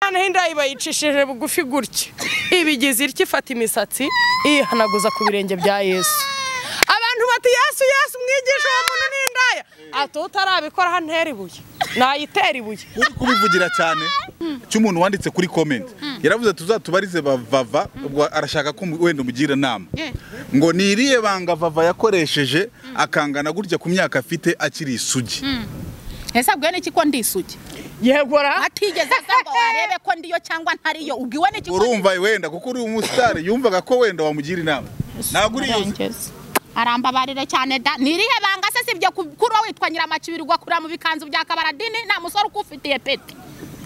noneho inda bayicishije bugufi gutya ibigize itya ifata imisatsi ihanaguza ku birenge bya yesu abantu bati yesu yesu mwigisha uwo muntu ni indaya ati utarabikora hano ntera ibuye nayitera ibuye uri kubivugira cyane cy'umuntu wanditse kuri komenti yaravuze tuzatubarize vava ubwo arashaka ko wenda umugira inama ngo ni iriye banga vava yakoresheje akangana gutya ku myaka afite akiri isugi ese abwiwe n'iki ko ndi isugi yegora atigeze aza ngo arebe ko ndiyo cyangwa ntariyo ubwiwe n'iki ko urumva wenda kuko uri umusitari yumvaga ko wenda wamugira inama ntabwo uriyo Arangeze. arambabarire cyane da ni irihe banga se sibyo ku- kuri wowe witwa nyiramakibirirwa kurira mu bikanzu bya kabaradini nta musore ukufitiye peti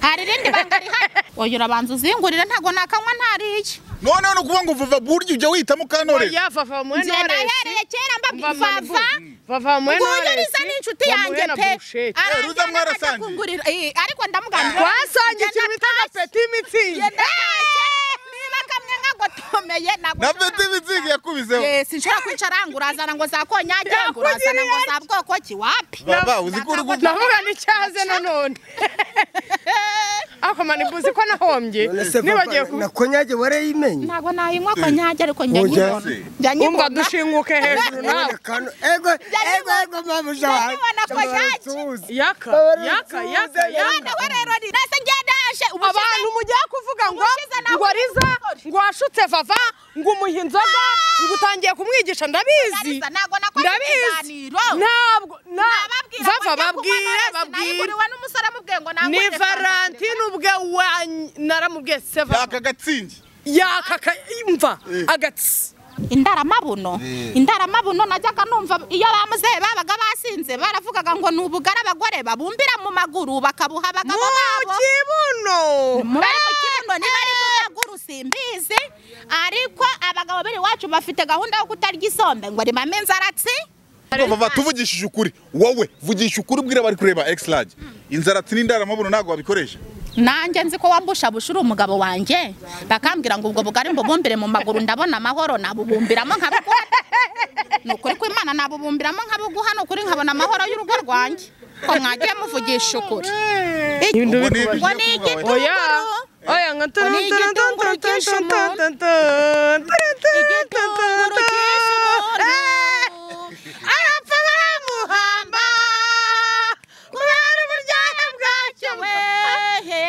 hari irindi banga rihari oya urabanza uzingurire ntago nakanywa ntariye noneho ni ukuvuga ngo vava burya ujya wita mukantorero oya vava mu njye nahereye kera mbabwira vava vava mu nguyu nisa n'inshuti yanjye pe Eh, ruza Arambwira ngo mwarasangiye. ndakungurira. Eh, ariko ndamugambira twasangiye njye ikintu bita natashye. peti Njye mitsingi natashye. niba kamwe nkagotomeye ntabwo na nshobora- peti bizingi yakubizeho Eh, sinshobora kwicara angurazana ngo za konyage Yakugiriye angurazana ngo za bwoko ki wapi vava uzi ko uri guta navuga n'icyaze nanone akomana ibuzi ko nahombye nibagiye ku nakonyage warayimenye ntabwo nayinywa konyage ariko njya Ujya nyibona se. njya umva nyibona dushinguke hejuru nawe Kano- ego ego ego mama Njya jawa nyibona konyage. yaka yaka yaka yaka noneho rero ni nase ngedaje abantu mugiye kuvuga ngo Ubushize nawe- ngo ariza ngo washutse vava ngo umuha inzoga ngo utangiye kumwigisha ndabizi ntabwo nakoze ndabizi ikiganiro ntabwo na nababwira ngo vava njye kunywa babwire none babwire sinayiguriwe n'umusore amubwiye ngo nangure ni fanta. valentine ubwe wa naramubwiye se vava yaka gatsingi yaka ka- imva agatsi indaramabuno indaramabuno najyaga numva iyo bamuzehe babaga basinze baravugaga ngo ni ubugari abagore babumbira mu maguru bakabuha abagabo babo kibuno murari mu kibuno niba ari mu maguru simbizi ariko abagabo biri iwacu bafite gahunda yo kutarya isombe ngo rimame inzaratsi vava tuvugishije ukuri wowe vugisha ukuri ubwira abari kureba egisirage inzaratsi n'indaramabuno ntabwo wabikoresha nanjye nzi ko wambushabusha uri umugabo wanjye bakambwira ngo ubwo bugari mbubumbire mu maguru ndabona amahoro nabubumbiramo nkabuguha ni ukuri kw'imana nabubumbiramo nkabuguha ni ukuri nkabona amahoro y'urugo rwanjye ko mwagiye muvugisha ukuri Ibintu Ubwo ni bikubajije. ngo ni igitunguru oya oya nka turu Ni turu turu igitunguru turu cyinshi turu umuntu. turu turu turu turu igitunguru turu cyinshi umuntu arapfa baramuhamba kubera uburyohe bwacyo wehe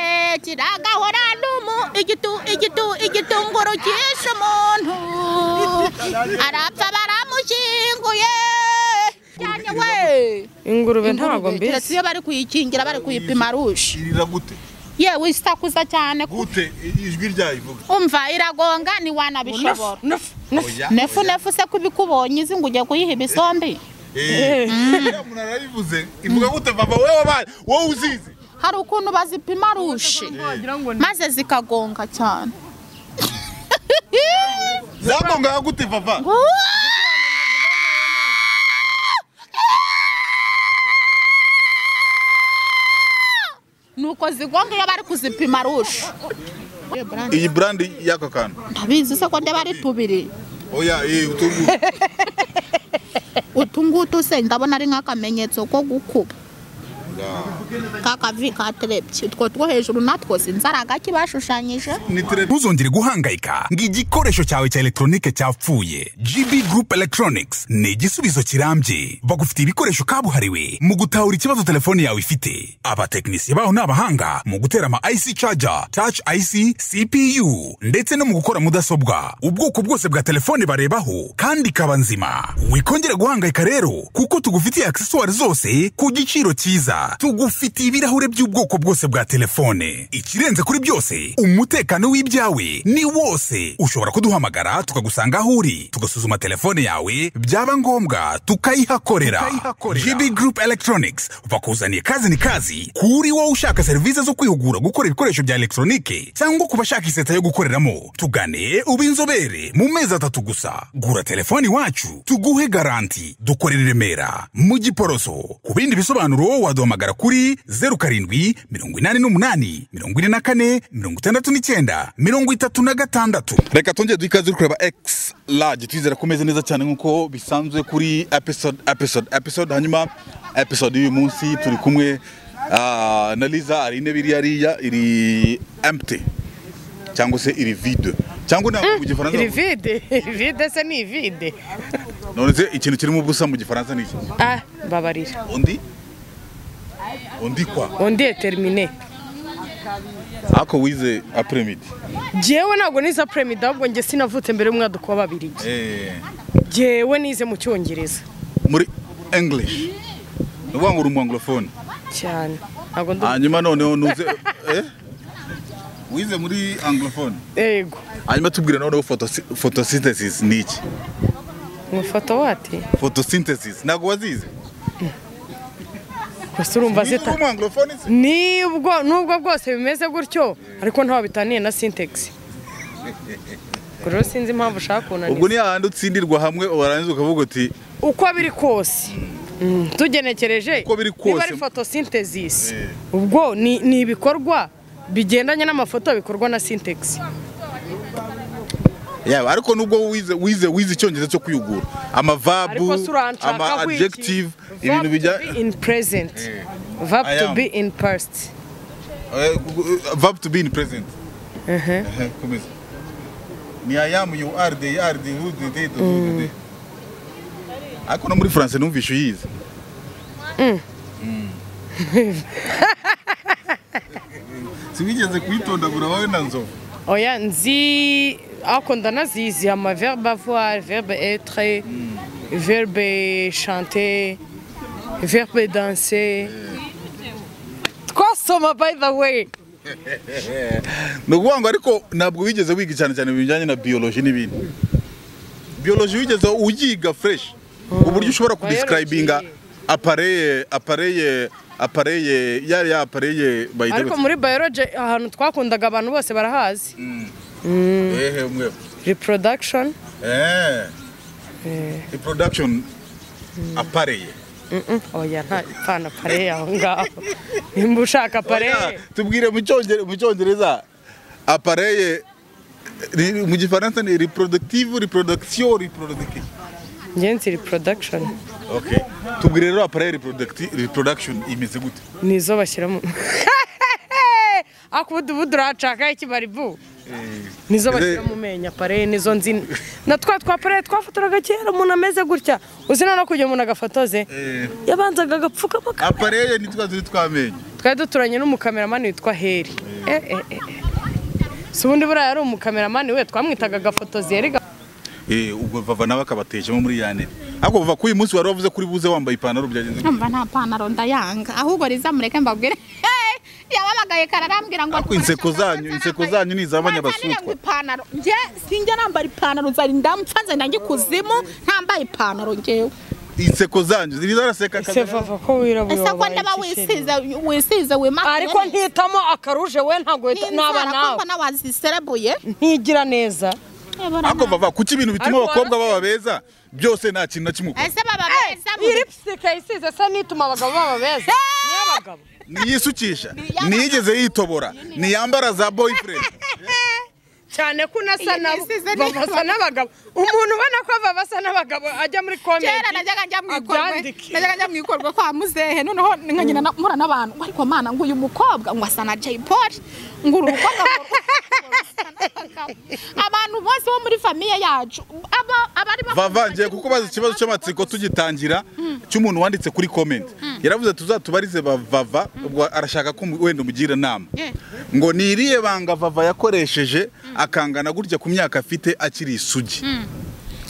kiragahora n'umu igitu igitu igitunguru cyinshi umuntu arapfa baramushyinguye cyane we ingurube ntabwo keretse mbizi iyo bari kuyikingira bari kuyipima rushe irira gute yewe isakuza cyane ku- gute ijwi ryayo ivuga umva iragonga ntiwanabishobora Nufu, nufu. oya nefu nefu se kubikubonye izi ngo ujye kuyiha ibisombe Eh, iriya umuntu arabivuze ivuga gute vava wowe wabaye wowe uzizi hari ukuntu bazipima rushe maze zikagonga cyane zagongaga gute vava nuko zigonga iyo bari kuzipima rushe Ye, Brandi, iyi burandi y'aka kantu ntabizi se ko ndeba ari tubiri oya eh, utungu utu ngutu se ndabona ari nk'akamenyetso ko gukuba kakavi katerebye utwo two hejuru natwo sinzi ari agaki bashushanyije ntuzongere guhangayika ngo igikoresho cyawe cya elegitoronike cyapfuye gb group electronics ni igisubizo kirambye bagufitiye ibikoresho kabuhariwe mu gutahura ikibazo telefone yawe ifite abatekinisiye baho ni abahanga mu gutera ama ic charger touch ic cpu ndetse no mu gukora mudasobwa ubwoko bwose bwa telefone barebaho kandi ikaba nzima wikongera guhangayika rero kuko tugufitiye aksesuwari zose ku giciro cyiza tugufitiye ibirahure by'ubwoko bwose bwa telefone ikirenze kuri byose umutekano w'ibyawe ni wose ushobora kuduhamagara tukagusanga aho uri tugasuzuma telefone yawe byaba ngombwa tukayihakorera gb group electronics bakuzaniye kazi ni kazi kuri wowe ushaka serivisi zo kwihugura gukora ibikoresho bya elegitoronike cyangwa ku bashaka iseta yo gukoreramo tugane ube inzobere mu mezi atatu gusa gura telefone iwacu tuguhe garanti dukorera i remera mu giporoso ku bindi bisobanuro waduhamagara kuri zeru karindwi mirongo inani n'umunani mirongo ine na kane mirongo itandatu n'icyenda mirongo itatu na gatandatu reka tongere duhe ikaze uri kureba x large twizera ko umeze neza cyane nk'uko bisanzwe kuri episode episode episode hanyuma episode y'uyu munsi turi kumwe Ah, na Liza hari intebe iri hariya iri empty cyangwa se iri vide cyangwa ntabwo mu gifaransa iri vide vide se ni ivide none se ikintu kirimo ubusa mu gifaransa ni iki ah mbabarira undi undi kwa undi eterimine ako wize apremidi jyewe ntabwo nize perezida ahubwo njye sinavutse mbere y'umwaduko w'ababirigi jyewe nize mu cyongereza muri english ni ukuvuga ngo uri umwanglofone cyane ntabwo ndu hanyuma noneho nuze eh? wize muri anglofone yego hanyuma tubwire noneho photosy- photosynthesis ni iki umufoto wati photosynthesis ntabwo wazize gusa urumva zita umwanglofone se nibwo nubwo bwose bimeze gutyo ariko ntaho bitaniye na sintegisi rero sinzi impamvu ushaka kunaniza ubwo ni hahandi utsindirwa hamwe warangiza ukavuga uti uko biri kose mm, tugenekereje Uko biri kose. niba ari photosynthesis Eh. ubwo ni, ni ibikorwa bigendanye n'amafoto bikorwa na syntax yaba ariko nubwo wize wize wize icyongereza cyo kwiyugura amavabu ariko si uranshaka ama wiki. adjective Verb ibintu bijya to be in present Eh. verb I to am. be in past Eh, verb to be in present Mhm. Eh, komeza ni ayamu you are they are they who they they do they ariko no muri france numvishe uyize siwigeze kuyitondagura wowe na nzovu oya nzi ako ndanazizi ama verbe avoir verbe être verbe chanter verbe danser twasoma by the way ni ukuvuga ngo ariko ntabwo wigeze wiga cyane cyane ibintu bijyanye na biyoloji n'ibindi biyoloji wigeze uyiga fresh uburyo ushobora kudisikarayiminga apareye apareye apareye yariya apareye ariko muri biology ahantu twakundaga abantu bose barahazi ehe mwe reproduction eee reproduction apareye oya nta pana pare aho ngaho nimba ushaka pare Oya, tubwire mu Cyongere- mu cyongereza apareye ni- mu gifaransa ni reproductive reproduction reproductive njye nzi reproduction Okay. Tubwire rero appareil reproducti- reproduction imeze gute? ni izo bashyiramo ako ubudu ubudu urahacaka iki baribu nizo bashyira mu menyo pare nizo nzi na twa twa pare twafotoraga kera umuntu ameze gutya uzi noneho kugira umuntu agafotoze Eh. yabanzaga agapfukama Appareil ni twa turi twamenye. twari duturanye n'umukameramani witwa heri Eh, eh, eh, eh. si ubundi buriya yari umukameramani we twamwitaga agafotozi yari ga- Eh ubwo vava nawe akabatejemo muri yane. Ako bava kuri uyu munsi wari wavuze kuri buze wambaye ipantaro byagenze. gute? numva nta pantaro ndayanga ahubwo rizamureke mbabwire yabamagaye kararambwira ngo Ariko inseko zanyu, inseko zanyu ni iz'abanyabasutwa. ipantaro njye sinjye nambara ipantaro nzari ndamfanze ndange kuzimu ntambaye ipantaro njyewe Inseko zanyu ziri zaraseka ese kaza. vava ko wirabura ese ko wabaye ndaba iki se? wisize wisize wimakaye ariko ntitamo akaruje we ntabwo n'inzara naba nawe kumva na waziserebuye ntigira neza Ako bava kuki ibintu bituma Ariko abakobwa warase- baba beza byose nta kintu na kimwe. ukora. ese baba beza mu iyi lipstick yayisize se nituma abagabo baba beza ni abagabo Niyisukisha, niyigeze yitobora, niyambara za boyfriend. cyane ko unasa Iyi nabo yisize ni- babasa n'abagabo umuntu ubona ko baba asa n'abagabo ajya muri komedi kera najyaga njya mu ikorwe abyandike najyaga njya mu ikorwe kwa muzehe noneho nkagenda na- mpura n'abantu ngo ariko mana ngo uyu mukobwa ngo asa na Jay Paul ngo uru mukobwa ngo asa n'abagabo." abantu bose bo muri famiye yacu aba- abarimo vavangiye kuko bazi ikibazo cy'amatsiko tugitangira cy'umuntu wanditse kuri comment yaravuze tuzatubarize ba- vava ubwo arashaka ko mu- wenda umugira inama ngo ni irihe banga vava yakoresheje akangana gutya ku myaka afite akiri isugi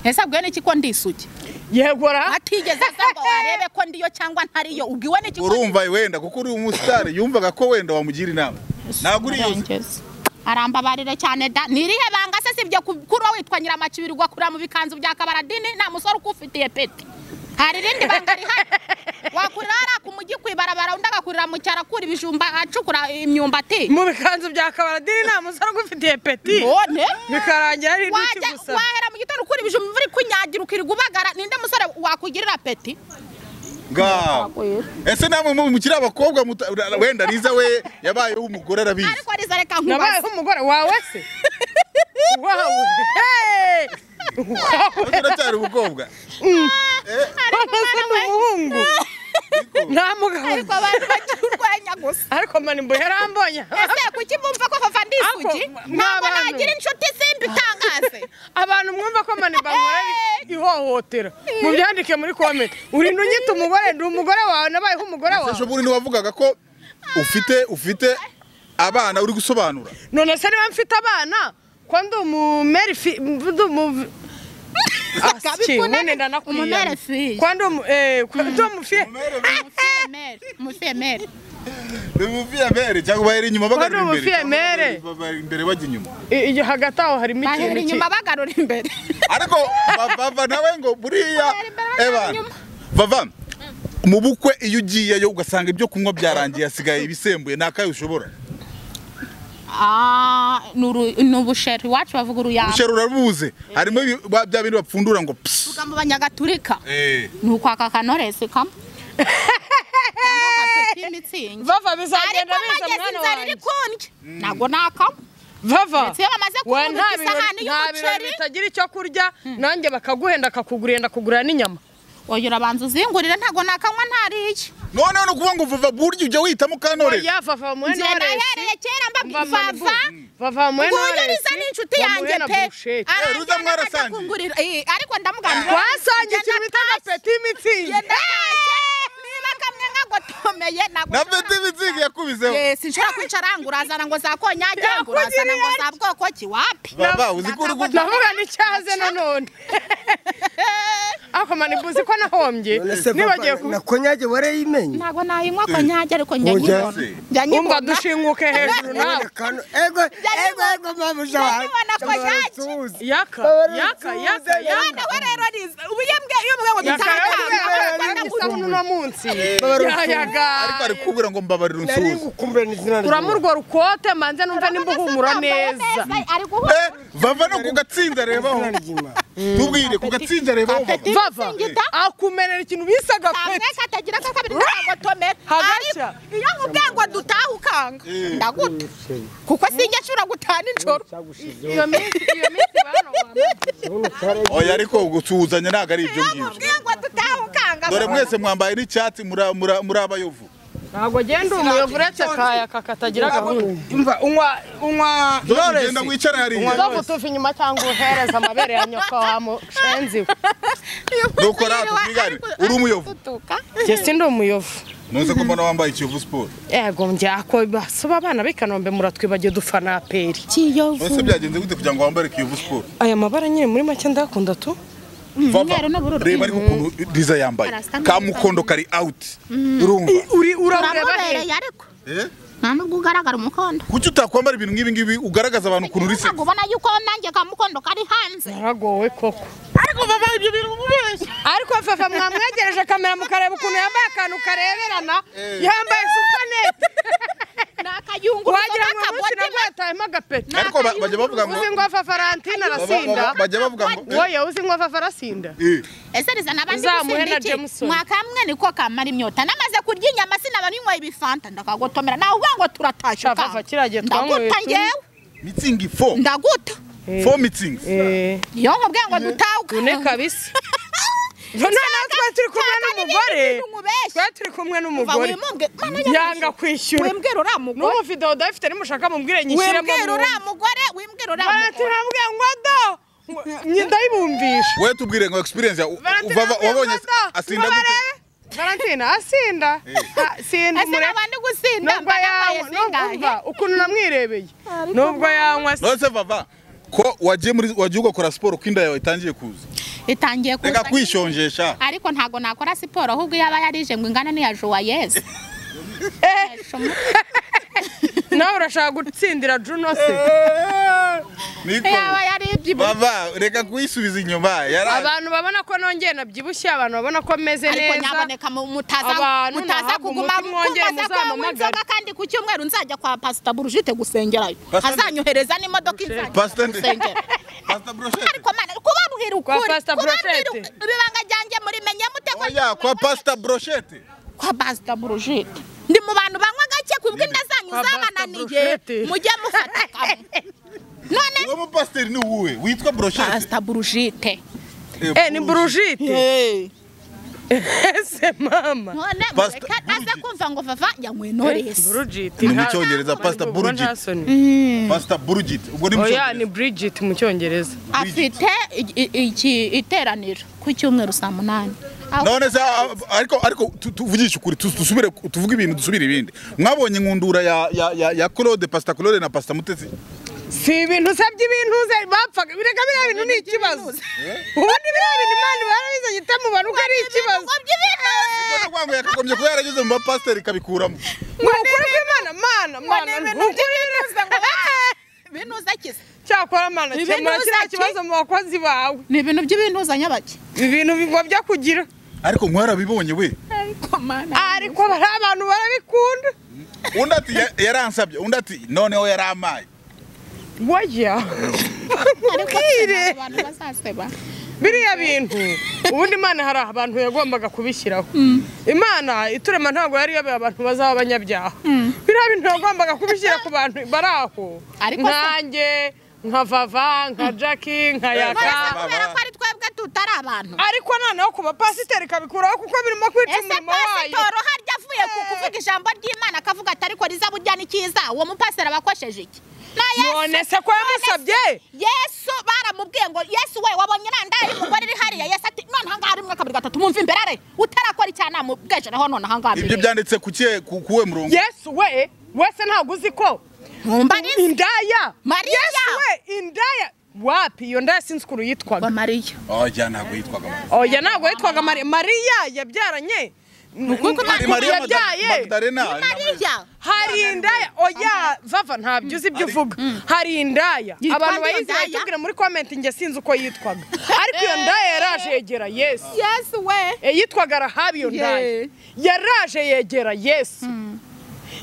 ese abwiwe n'iki ko ndisugi yegora atigeze aza ngo arebe ko ndiyo cyangwa ntariyo ubwiwe n'iki ko urumva wenda kuko uri umusitari yumvaga ko wenda wamugira inama ntabwo uri iyo Arengeze. arambabarira cyane da nirihe banga se sibyo ku- kuri wowe witwa nyiramacibiri ugakurira mu bikanzu bya kabaradini nta musore ukufitiye peti hari irindi banga rihari wakurira hariya ku mujyi ku ibarabara undi agakurira mu cyaro akura ibijumba acukura imyumbati mu bikanzu bya kabaradiri nta musore ugufitiye peti none bikarangira ari intoki wajya gusa wahera mu gitondo ukura ibijumba imvura ikunyagira ukirirwa ubagara ninde musore wakugirira peti ngaho ese namwe mu- mukiri abakobwa muta- wenda riza we yabayeho umugore arabizi ariko ariza reka nkubaze nabayeho umugore wawe se wawe Hey! wawe uracyari umukobwa wabase ni umuhungu nta mugabo ariko abantu bagira urwenya gusa ariko manimbo yarambonye ese kuki bumva ko fafa ndi Ako, isugi mwa- ntabwo mwabantu. nagira inshuti simba itangaze abantu mwumva ko manimbo ankora ihohotera mubyandike muri komenti urinda unyita umugore ndi umugore wawe nabayeho umugore wawe ejo bundi ntiwavugaga ko ufite ufite abana uri gusobanura none se niba mfite abana ko ndi umumeri fi ndi umu Asi, Kabikuna- ubundi ndanakwiyama. Umumere fi. Ko ndi umu- eh, ko ndi umufi- umufiyemeri umufiyemeri ni umufiyemere cyangwa bari inyuma bagarura Bari imbere umufiyemere. Cyangwa bari imbere bajya inyuma I- iyo hagati aho harimo bahera ikintu inyuma bagarura imbere ariko vava nawe ngo buriya Bari imbere, bari Evan, inyuma. vava mu bukwe iyo ugiyeyo ugasanga ibyo kunywa byarangiye hasigaye ibisembuye ni akayo ushobora Ah, ni uru- ni ubusheri iwacu bavuga uruyamba ushera urabuze harimo ibi- ba- bya bindi bapfundura ngo psi mu banyagatulika Eh. ni ukwaka akanoresi kamwe cyangwa agapeti imitsingi vava bizagenda ariko biza mageze mwana inzara iri wanjye kundya ntabwo nakamwe vava ndetse iyo bamaze we kubona nta isahani birori- nta birori y'umuceri bitagira icyo kurya nanjye bakaguhenda kakugurenda kugura n'inyama oya urabanza uzingurire ntabwo nakanywa ntariye noneho ni ukuvuga ngo vava burya ujya wihitamo kanore oya vava mwene njye waresi nahereye kera Mva mbabwira manibu- vava vava mwene nguyu waresi risa ni inshuti yanjye wamuhera pe burusheti. Aranjye ruza mwarasangiye. akakungurira- Eh, ariko ndamugambira twasangiye ikintu bita na peti Njye imitsingi ndatashye, niba kamwe nkagotomeye ntabwo na peti mitsingi yakubizeho Eh, sinshobora kwica arangura azana ngo za konyage ngurazana ngo za bwoko ki wapi vava uzi ko uri gu- navuga n'icyaze nanone ako mani uzi ko nahombye none se nibagiye papa ku na konyage warayimenye ntabwo nayinywa konyage ariko njya Oya. nyibona njya wumva nyibona dushinguke hejuru nawe Kano- ego ego ego mabuja wawe Ndabibona ko yaje. Tuzi. yaka Babara yaka insuzi, yaka yaka yaka. nawe rero riza ubu iyo mbwe iyo mbwe ngo dutangara isabune uno munsi Babara insuzi. ariko ari yayagaye kubwira ngo mbabarira nari unsuhuze ngukumbuye n'izina ryawe. kuramo urwo rukote manze numva nimba uhumura neza ari guhura Eh, vava no ku gatsinda rebaho Izina ry'Imana. tubwire ku gatsinda rebaho vava vava Singita. akumenera ikintu bise kamwe agapeti katagira ka kabiri ntagotomera Hagaca. iyo nkubwiye ngo dutahe ukanga ndaguta kuko sinjya nshobora gutana nijoro iyo minsi iyo minsi oya ariko gusuhuzanya ntabwo ari ibyo iyo ngibyo nkubwiye ngo dutahe ukanga dore mwese mwambaye n'icyatsi mura- mura- muri abayovu ntabwo genda umuyovu uretse kayaka katagira gahunda umva unywa unywa dore Knowless. ugenda wicare hariya Uzovu utuva inyuma cyangwa uhereza amabere ya nyoko wa mushenzi we Nuko natwe twigane, uri umuyovu. njye sindi umuyovu ntuze ko mbona wambaye ikiyovu siporo yego njyako basaba abana b'i kanombe muratwibagiye dufana aperi kiyovu mbese byagenze gute kugira ngo wambare ikiyovu siporo aya mabara nyine muri make ndayakunda tu vava umweru n'ubururu. reba ariko ukuntu riza yambaye Arasa neza. ka mukondo kari awuti urumva uri urareba he uramubereye ariko Eh? nta nubwo ugaragara umukondo kuki utakwambara ibintu nk'ibi ngibi ugaragaza abantu ukuntu urisa ntabwo ubona yuko nanjye ka mukondo kari hanze naragowe koko ariko vava ibyo bintu mubeshya ariko vava mwamwegereje kamera mukareba ukuntu yambaye akantu kareberana yambaye supanete ni akayunguruzo wagira ngo umunsi n'akaboti namwe yatahemo agapeti ariko ba- bajya bavuga ngo uzi ngo vava arantina arasinda baba- bajya bavuga ngo eh, wowe uzi ngo vava arasinda eh. ese riza nabandi Uzamuhe na gusinda iki Jameson. mwakamwe niko kamara imyota namaze kurya inyama sinaba ninyweye ibifanta ndakagotomera nawe uvuga ngo turatashye Shava, ukanga. va, kiriya gihe twanyweye ndaguta tu- ngewe mitsingi fo ndaguta fo mitsingi eh iyo nkubwiye ngo dutawuka une kabisa noneho twe turi kumwe n'umugore twe turi kumwe n'umugore yanga kwishyura wimbwira uriya mugore n'ubu ufite odafite nimushaka mubwire nyishyiremo wimbwira uriya mugore wimbwira uriya mugore barantiravuga ngo do ndayibumbisha we tubwire ngo experience ya u- u- vava wabonye asinda gute valentina asinda Ah, sinda ese umureke. nabandi gusinda nubwo mba nambaye yanywa nubwo zingahe umva ukuntu namwirebeye nubwo yanywa se nonese vava ko wagiye muri wagiye ugakora siporo ko inda yawe itangiye kuza itangiye reka kuza kwishonjesha ariko ntabwo nakora siporo ahubwo iyo aba yarije ngo ingana n'iya joyeuse nawe urashaka gutsindira juno se niko iyo aba yaribyibushye baba reka kuyisubiza inyuma yara abantu babona ko nongeye nabyibushye abantu babona ko meze ariko neza nyaboneka mu- mutaza Abantu mutaza ntabwo kuguma umutima wongeye kumbaza ko anywa muzampamagare. inzoga kandi ku cyumweru nzajya kwa pasita burujite gusengerayo Pastor- azanyohereza n'imodoka inzajya Pastor ndi- gusengera Pastor Brochette. ariko mana kubabwira ukuri Pastor kubabwira Brochette. ukuri, ibibanga ryanjye murimenye mute ko oya kwa pasita broshete kwa pasita burujite ndi mu bantu banywa gake ku bw'inda zanyu Kwa Pastor zabananiye Brochette. mujye mufata kamwe none uwo mupasiteri ni uwuhe witwa broshete pasita burujite eh ni burujite ese mama none Pastor mureke aze kumva ngo vava yamwenorese Bridget Ni mu nta- Cyongereza, Pastor ubwo Bridget. nta soni. pasita burugiti ubwo ni mu oya ni cyongereza Bridget mu cyongereza afite i- i- iki iteraniro ku cyumweru saa munani Aho- none se ah, ariko ariko tu- tuvugishe ukuri tu- dusubire tuvuge ibintu dusubire ibindi mwabonye inkundura ya ya ya ya claude pasita claude na pasita mutesi si ibintu se by'ibintuze bapfaga bireka biriya bintu ni ikibazo ubundi biriya bintu imana barabizanye itamubona uko ari ikibazo rwango yakagombye kuba yarageze mu bapasiteri ikabikuramo ni ukuri kw'imana mana mana ni ukuri binuza kiza cyakora mana Ibintu kemura kiriya uzaki? kibazo mu bakozi bawe ni ibintu by'ibintuza nyabaki ibintu bigobya kugira ariko mwarabibonye we ariko mana ariko bari abantu barabikunda undi ati ya- yaransabye undi ati noneho yaramaye woya ariko mbwire abantu bazaseba biriya bintu ubundi imana hari abantu yagombaga kubishyiraho imana iturema ntabwo yari yabaye abantu bazaba abanyabyaha biriya bintu yagombaga kubishyira ku bantu bari aho Ariko se- nkanjye nka vava nka jaki nka yaka Barasa kubera ko ari twebwe tutari abantu ariko noneho ku bapasiteri ikabikuraho kuko birimo kwica ese umurimo wayo pasitoro harya avuye ku kuvuga ijambo ry'imana akavuga ati ariko riza burya n'ikiza uwo mupasiteri aba akosheje iki na yesu none se ko yamusabye yesu baramubwiye ngo yesu we wabonye iranda y'umugore iri hariya yesu ati none aha ngaha rimwe kabiri gatatu mwumva imbere are utarakora icyaha namubwejereho none aha ngaha ibyo byanditse ku kihe ku kuwe murongo yesu we wese ntabwo uzi ko nkumva ari indaya Mariya. yesu we indaya wapi iyo ndaya sinzi ukuntu yitwaga wa mariya oya ntabwo yitwaga Mariya. oya ntabwo yitwaga mariya mariya yabyaranye Ari mariya Magda- yabyaye magdalena mariya hari indaya oya vava ntabyo uzi ibyo uvuga hari indaya Yitwa abantu iyo bayizi ndaya? batubwira muri komenti njye sinzi uko yitwaga ariko iyo ndaya yaraje yegera yesu yesu we Eh, yitwaga rahabi iyo ndaya Yeah. yaraje yegera yesu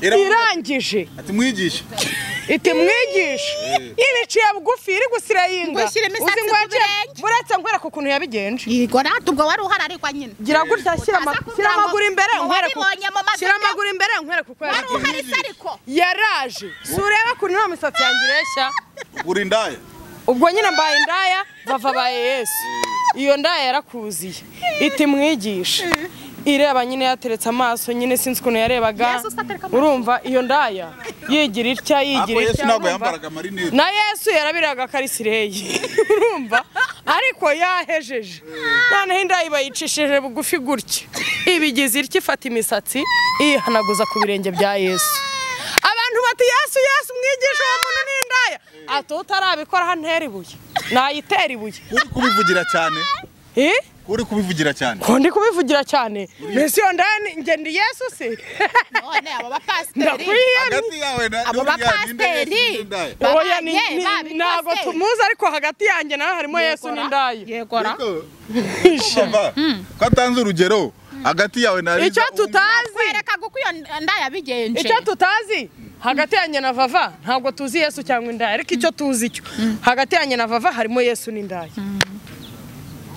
Iravuga irangije ati mwigishe iti mwigishe ibiciye bugufi iri gusira yinga Ngo ishyire imisatsi Uzi ngo ku yaciye- birenge. buretse nkwereka ukuntu yabigenje yego rata ubwo wari uhari ariko nyine gira gutya shyira ama- Utaza shyira kugira ngo amaguru imbere ngo nkwereke uko- wabibonye mu mazi shyira byo. amaguru imbere nkwereke uko wari yabigenje uhari se ariko yaraje si urebe ukuntu nta misatsi yanjye ireshya uri indaya ubwo nyine mbaye indaya bava abaye yesu iyo ndaya yarakuziye iti mwigishe ireba nyine yateretse amaso nyine sinzi ukuntu yarebaga Yesu se atereka amaso. urumva iyo ndaya yigira itya yigira Ariko Yesu itya ntabwo urumva? yambaraga amarinete. na yesu yarabiraga akarisireyi urumva ariko yahejeje noneho indaya bayicishije bugufi gutya ibigize itya ifata imisatsi ihanaguza ku birenge bya yesu abantu bati yesu yesu mwigisha uwo muntu ni indaya ati utarabikora hano hera ibuye nayitera ibuye uri kubivugira cyane Eh? uri kubivugira cyane ko ndi kubivugira cyane mbese iyo ndaya ni- njye ndi yesu se none abo bapasiteri ndakwihera hagati yawe na abo n'uriya ninde Yesu bapasiteri n'indaya? oya ni- babaye ni- babikoze. ntabwo tumuzi ariko hagati yanjye nawe harimo yesu n'indaya yegora Ariko- Baba, ko atanze urugero hagati yawe na icyo Liza, tutazi werekaga uko iyo nda yabigenje icyo tutazi hagati yanjye na vava ntabwo tuzi yesu cyangwa indaya ariko icyo tuzi cyo hagati yanjye na vava harimo yesu n'indaya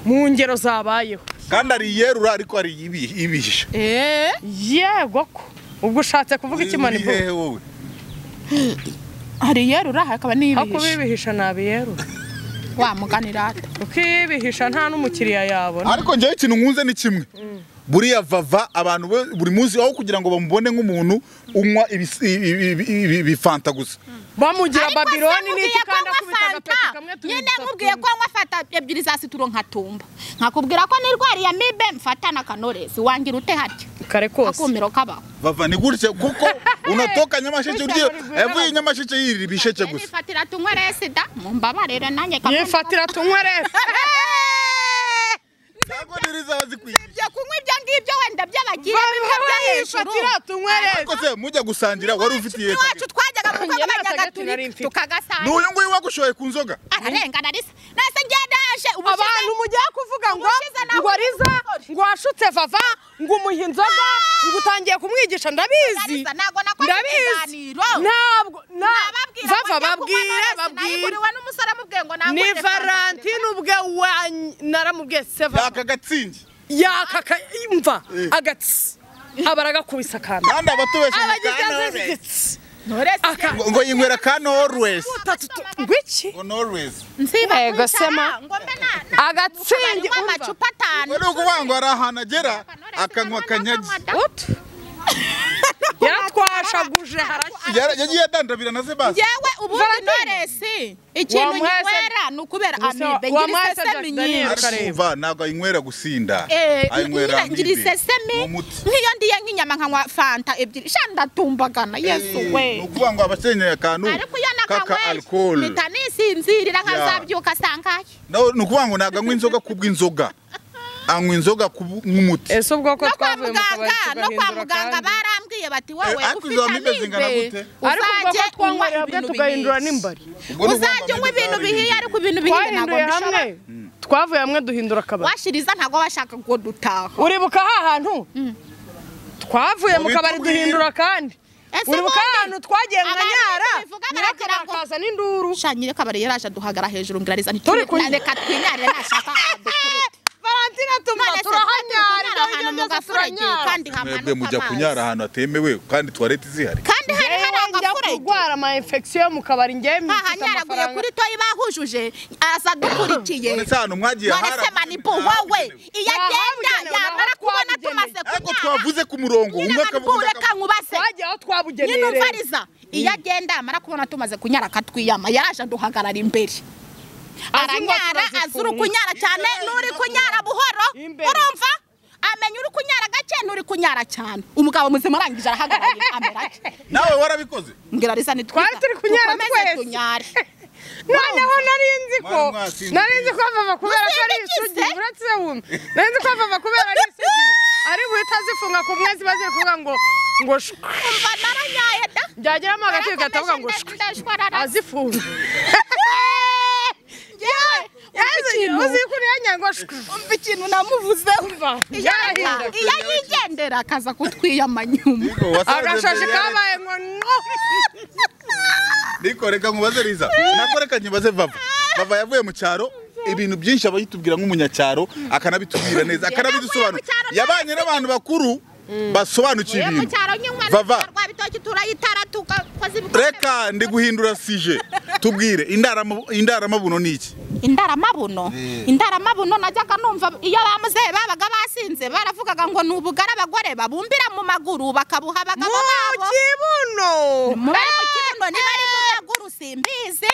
mu ngero zabayeho kandi ari iyerura ariko ari ibi- ibihishe Eh, yego ko ubwo ushatse kuvuga Uri- ikimana uri ivuga hehe wowe hari yerura aho hakaba kuba n'iyibihishe ibihisha ntabiyerura wamuganira ate kuko iyo ibihisha nta n'umukiriya yabona ariko njyewe ikintu nkunze ni kimwe buriya vava abantu be buri munsi aho kugira ngo bamubone nk'umuntu unywa ibis- ibi- ibi- ibi- ibifanta gusa bamugira Ariko babironi se n'iki nkubwiye ko kandi anywa akubita agapeti fanta kamwe tubiri nyine dutatu nkubwiye ko anywa fanta ebyiri za situro nkatumba nkakubwira ko nirwariye amibe mfata na kanoresi wangira ute harya kare kose akumiro kabaho vava ni gutya kuko unatoka nyamasheke Gutya urya bari yavuye i nyamasheke yirira ibisheke gusa nifatira tunywe resida mumbabarire nanjye yifatira tunywerere ntabwo niriza bazikwiye ibyo kunywa ibyo ngibyo wenda by'abagire bimwe byo hejuru yifatira tunywerere ariko se mujya gusangira wari ufitiye iwacu twajyaga mu Njye kagabanya nasaga ati nari gaturi mfite. tukagasanga n'uyu nguyu wagushoye ku nzoga ararengana risa nase ngendaje abantu mugiye kuvuga ngo Ubushize nawe ngo riza ngo washutse vava ngo umuha inzoga ngo utangiye kumwigisha ndabizi Riza, ntabwo nakoze ikiganiro. ntabwo na- nababwira vava ngo njye kunywa babwire Knowless, babwire nayiguriwe n'umusore amubwiye ngo nangure ni fanta. valentine ubwe wa naramubwiye se vava yaka gatsingi yakaka imva agatsi aba aragakubise akantu kandi abatubesha abagize agatsi nturese ngo ngo yinywera ka Norwes Utatu tu- ngwiki ngo Norwes nsiba Ego, sema. agatsingi unywa urwa amacupa atanu ngo ni ukuvuga ngo hari ahantu agera akanywa akanyagi utu yaratwashaguje harashya Yara- yagiye adandabira na Sebastian yewe ubundi noresi ikintu Wamwese- nywera ni ukubera Gusa amibe ngira wamwese isesemi Jack Daniel. nyinshi arumva ntabwo ayinywera gusinda Eh, ngira- ngira amibe. isesemi Ni umuti. nk'iyo ndiye nk'inyama nkanywa fanta ebyiri sha ndatumbagana yesu we ni ukuvuga ngo abakeneye akantu ariko iyo kaka nakanyweye alcohol mpita nisinzirira nkazabyuka sangaye No, ni ukuvuga ngo ntabwo anywa inzoga kubw'inzoga anywa inzoga kubu- nk'umuti ese ubwoko no kwa twavuye mu kabari muganga no kwa tugahindura muganga kandi barambwiye bati wowe Eh, ariko izo amibe zingana ariko gute? ubwoko uzajye unywa twanywera hamwe ibintu tugahindura bihiye n'imbari Ubwo ni ukuvuga ngo uzajya unywa amibe ibintu zawe bihiye bihinduye. ariko ibintu bihiye ntabwo twahinduye hamwe mbishobora twavuye hamwe duhindura akabari washiriza ntabwo washaka ngo dutaha uribuka ha hantu twavuye mu Mu kabari bitugu duhindura kandi Ese uribuka ha ubundi hantu twagiye mu abantu nyara tubivuga baragira ngo- nyirakarakaza n'induru shanyire kabari yaraje aduhagara hejuru ngo arizana Turi kunywa. reka twinyarire nashaka adukurute valentina tuma none se turahanyara kunyara ahantu mu gaturage kandi mwebwe hamanuka mujya kunyara amazi ahantu hatemewe kandi tuwarete zihari kandi hari hari yewe njya agaturage kurwara ama infection yo mu kabari njye mfite hahanyaraguye amafaranga kuri toyi bahujuje aza adukurikiye none se ahantu mwagiye none hari se manipu wowe iyo agenda Ahabugenewe, yamara kubona ahabugenewe. tumaze ariko kunyara twavuze ku murongo nyine umwe manipu akavuga undi ureka akavuga nkubase twagiye aho nyine twabugeneye rero. umvariza iyo agenda yamara kubona tumaze kunyara akatwiyama yaraje aduhagarara imbere Azi ngo aranyara turazifunga. azira ukunyara cyane n'uri kunyara buhoro Imbere. urumva amenya uri kunyara gake n'uri kunyara cyane umugabo muzima arangije arahagarara amera ake nawe warabikoze mbwira risa twari turi kunyara twese tunyare noneho nari nzi ko Mwari mwatsinze nari nzi ko vava kubera ko ari Musindagize. isugi uretse wumva nari nzi ko vava kubera ari isugi ari buhita zifunga ku mwezi ziba ziri kuvuga ngo ngo shwe umva naranyaye da byageramo hagati bigatavuga ngo shwe azifunga uzi ko uriya ngo shwe umva ikintu namuvuzeho yarahinda iyo yigendera akaza kutwiyama nyuma Niko, wasaze agashashi mbere yari- kabaye ngo no niko reka nkubaze riza nako reka nyibaze vava vava yavuye mu cyaro ibintu byinshi aba yitubwira nk'umunyacyaro akanabitubwira neza akanabidusobanura Yavuye mu cyaro yabanye n'abantu bakuru basobanukiye Iyo mu ibintu cyaro nyuma Vava. rwabitoki turayitara tugakoza ibikorwa reka ndi guhindura sije tubwire indarama- indaramabuno ni iki indaramabuno indaramabuno najyaga numva iyo bamuzehe babaga basinze baravugaga ngo ni ubugari abagore babumbira mu maguru bakabuha abagabo babo kibuno muri mu kibuno niba ari mu maguru simbizi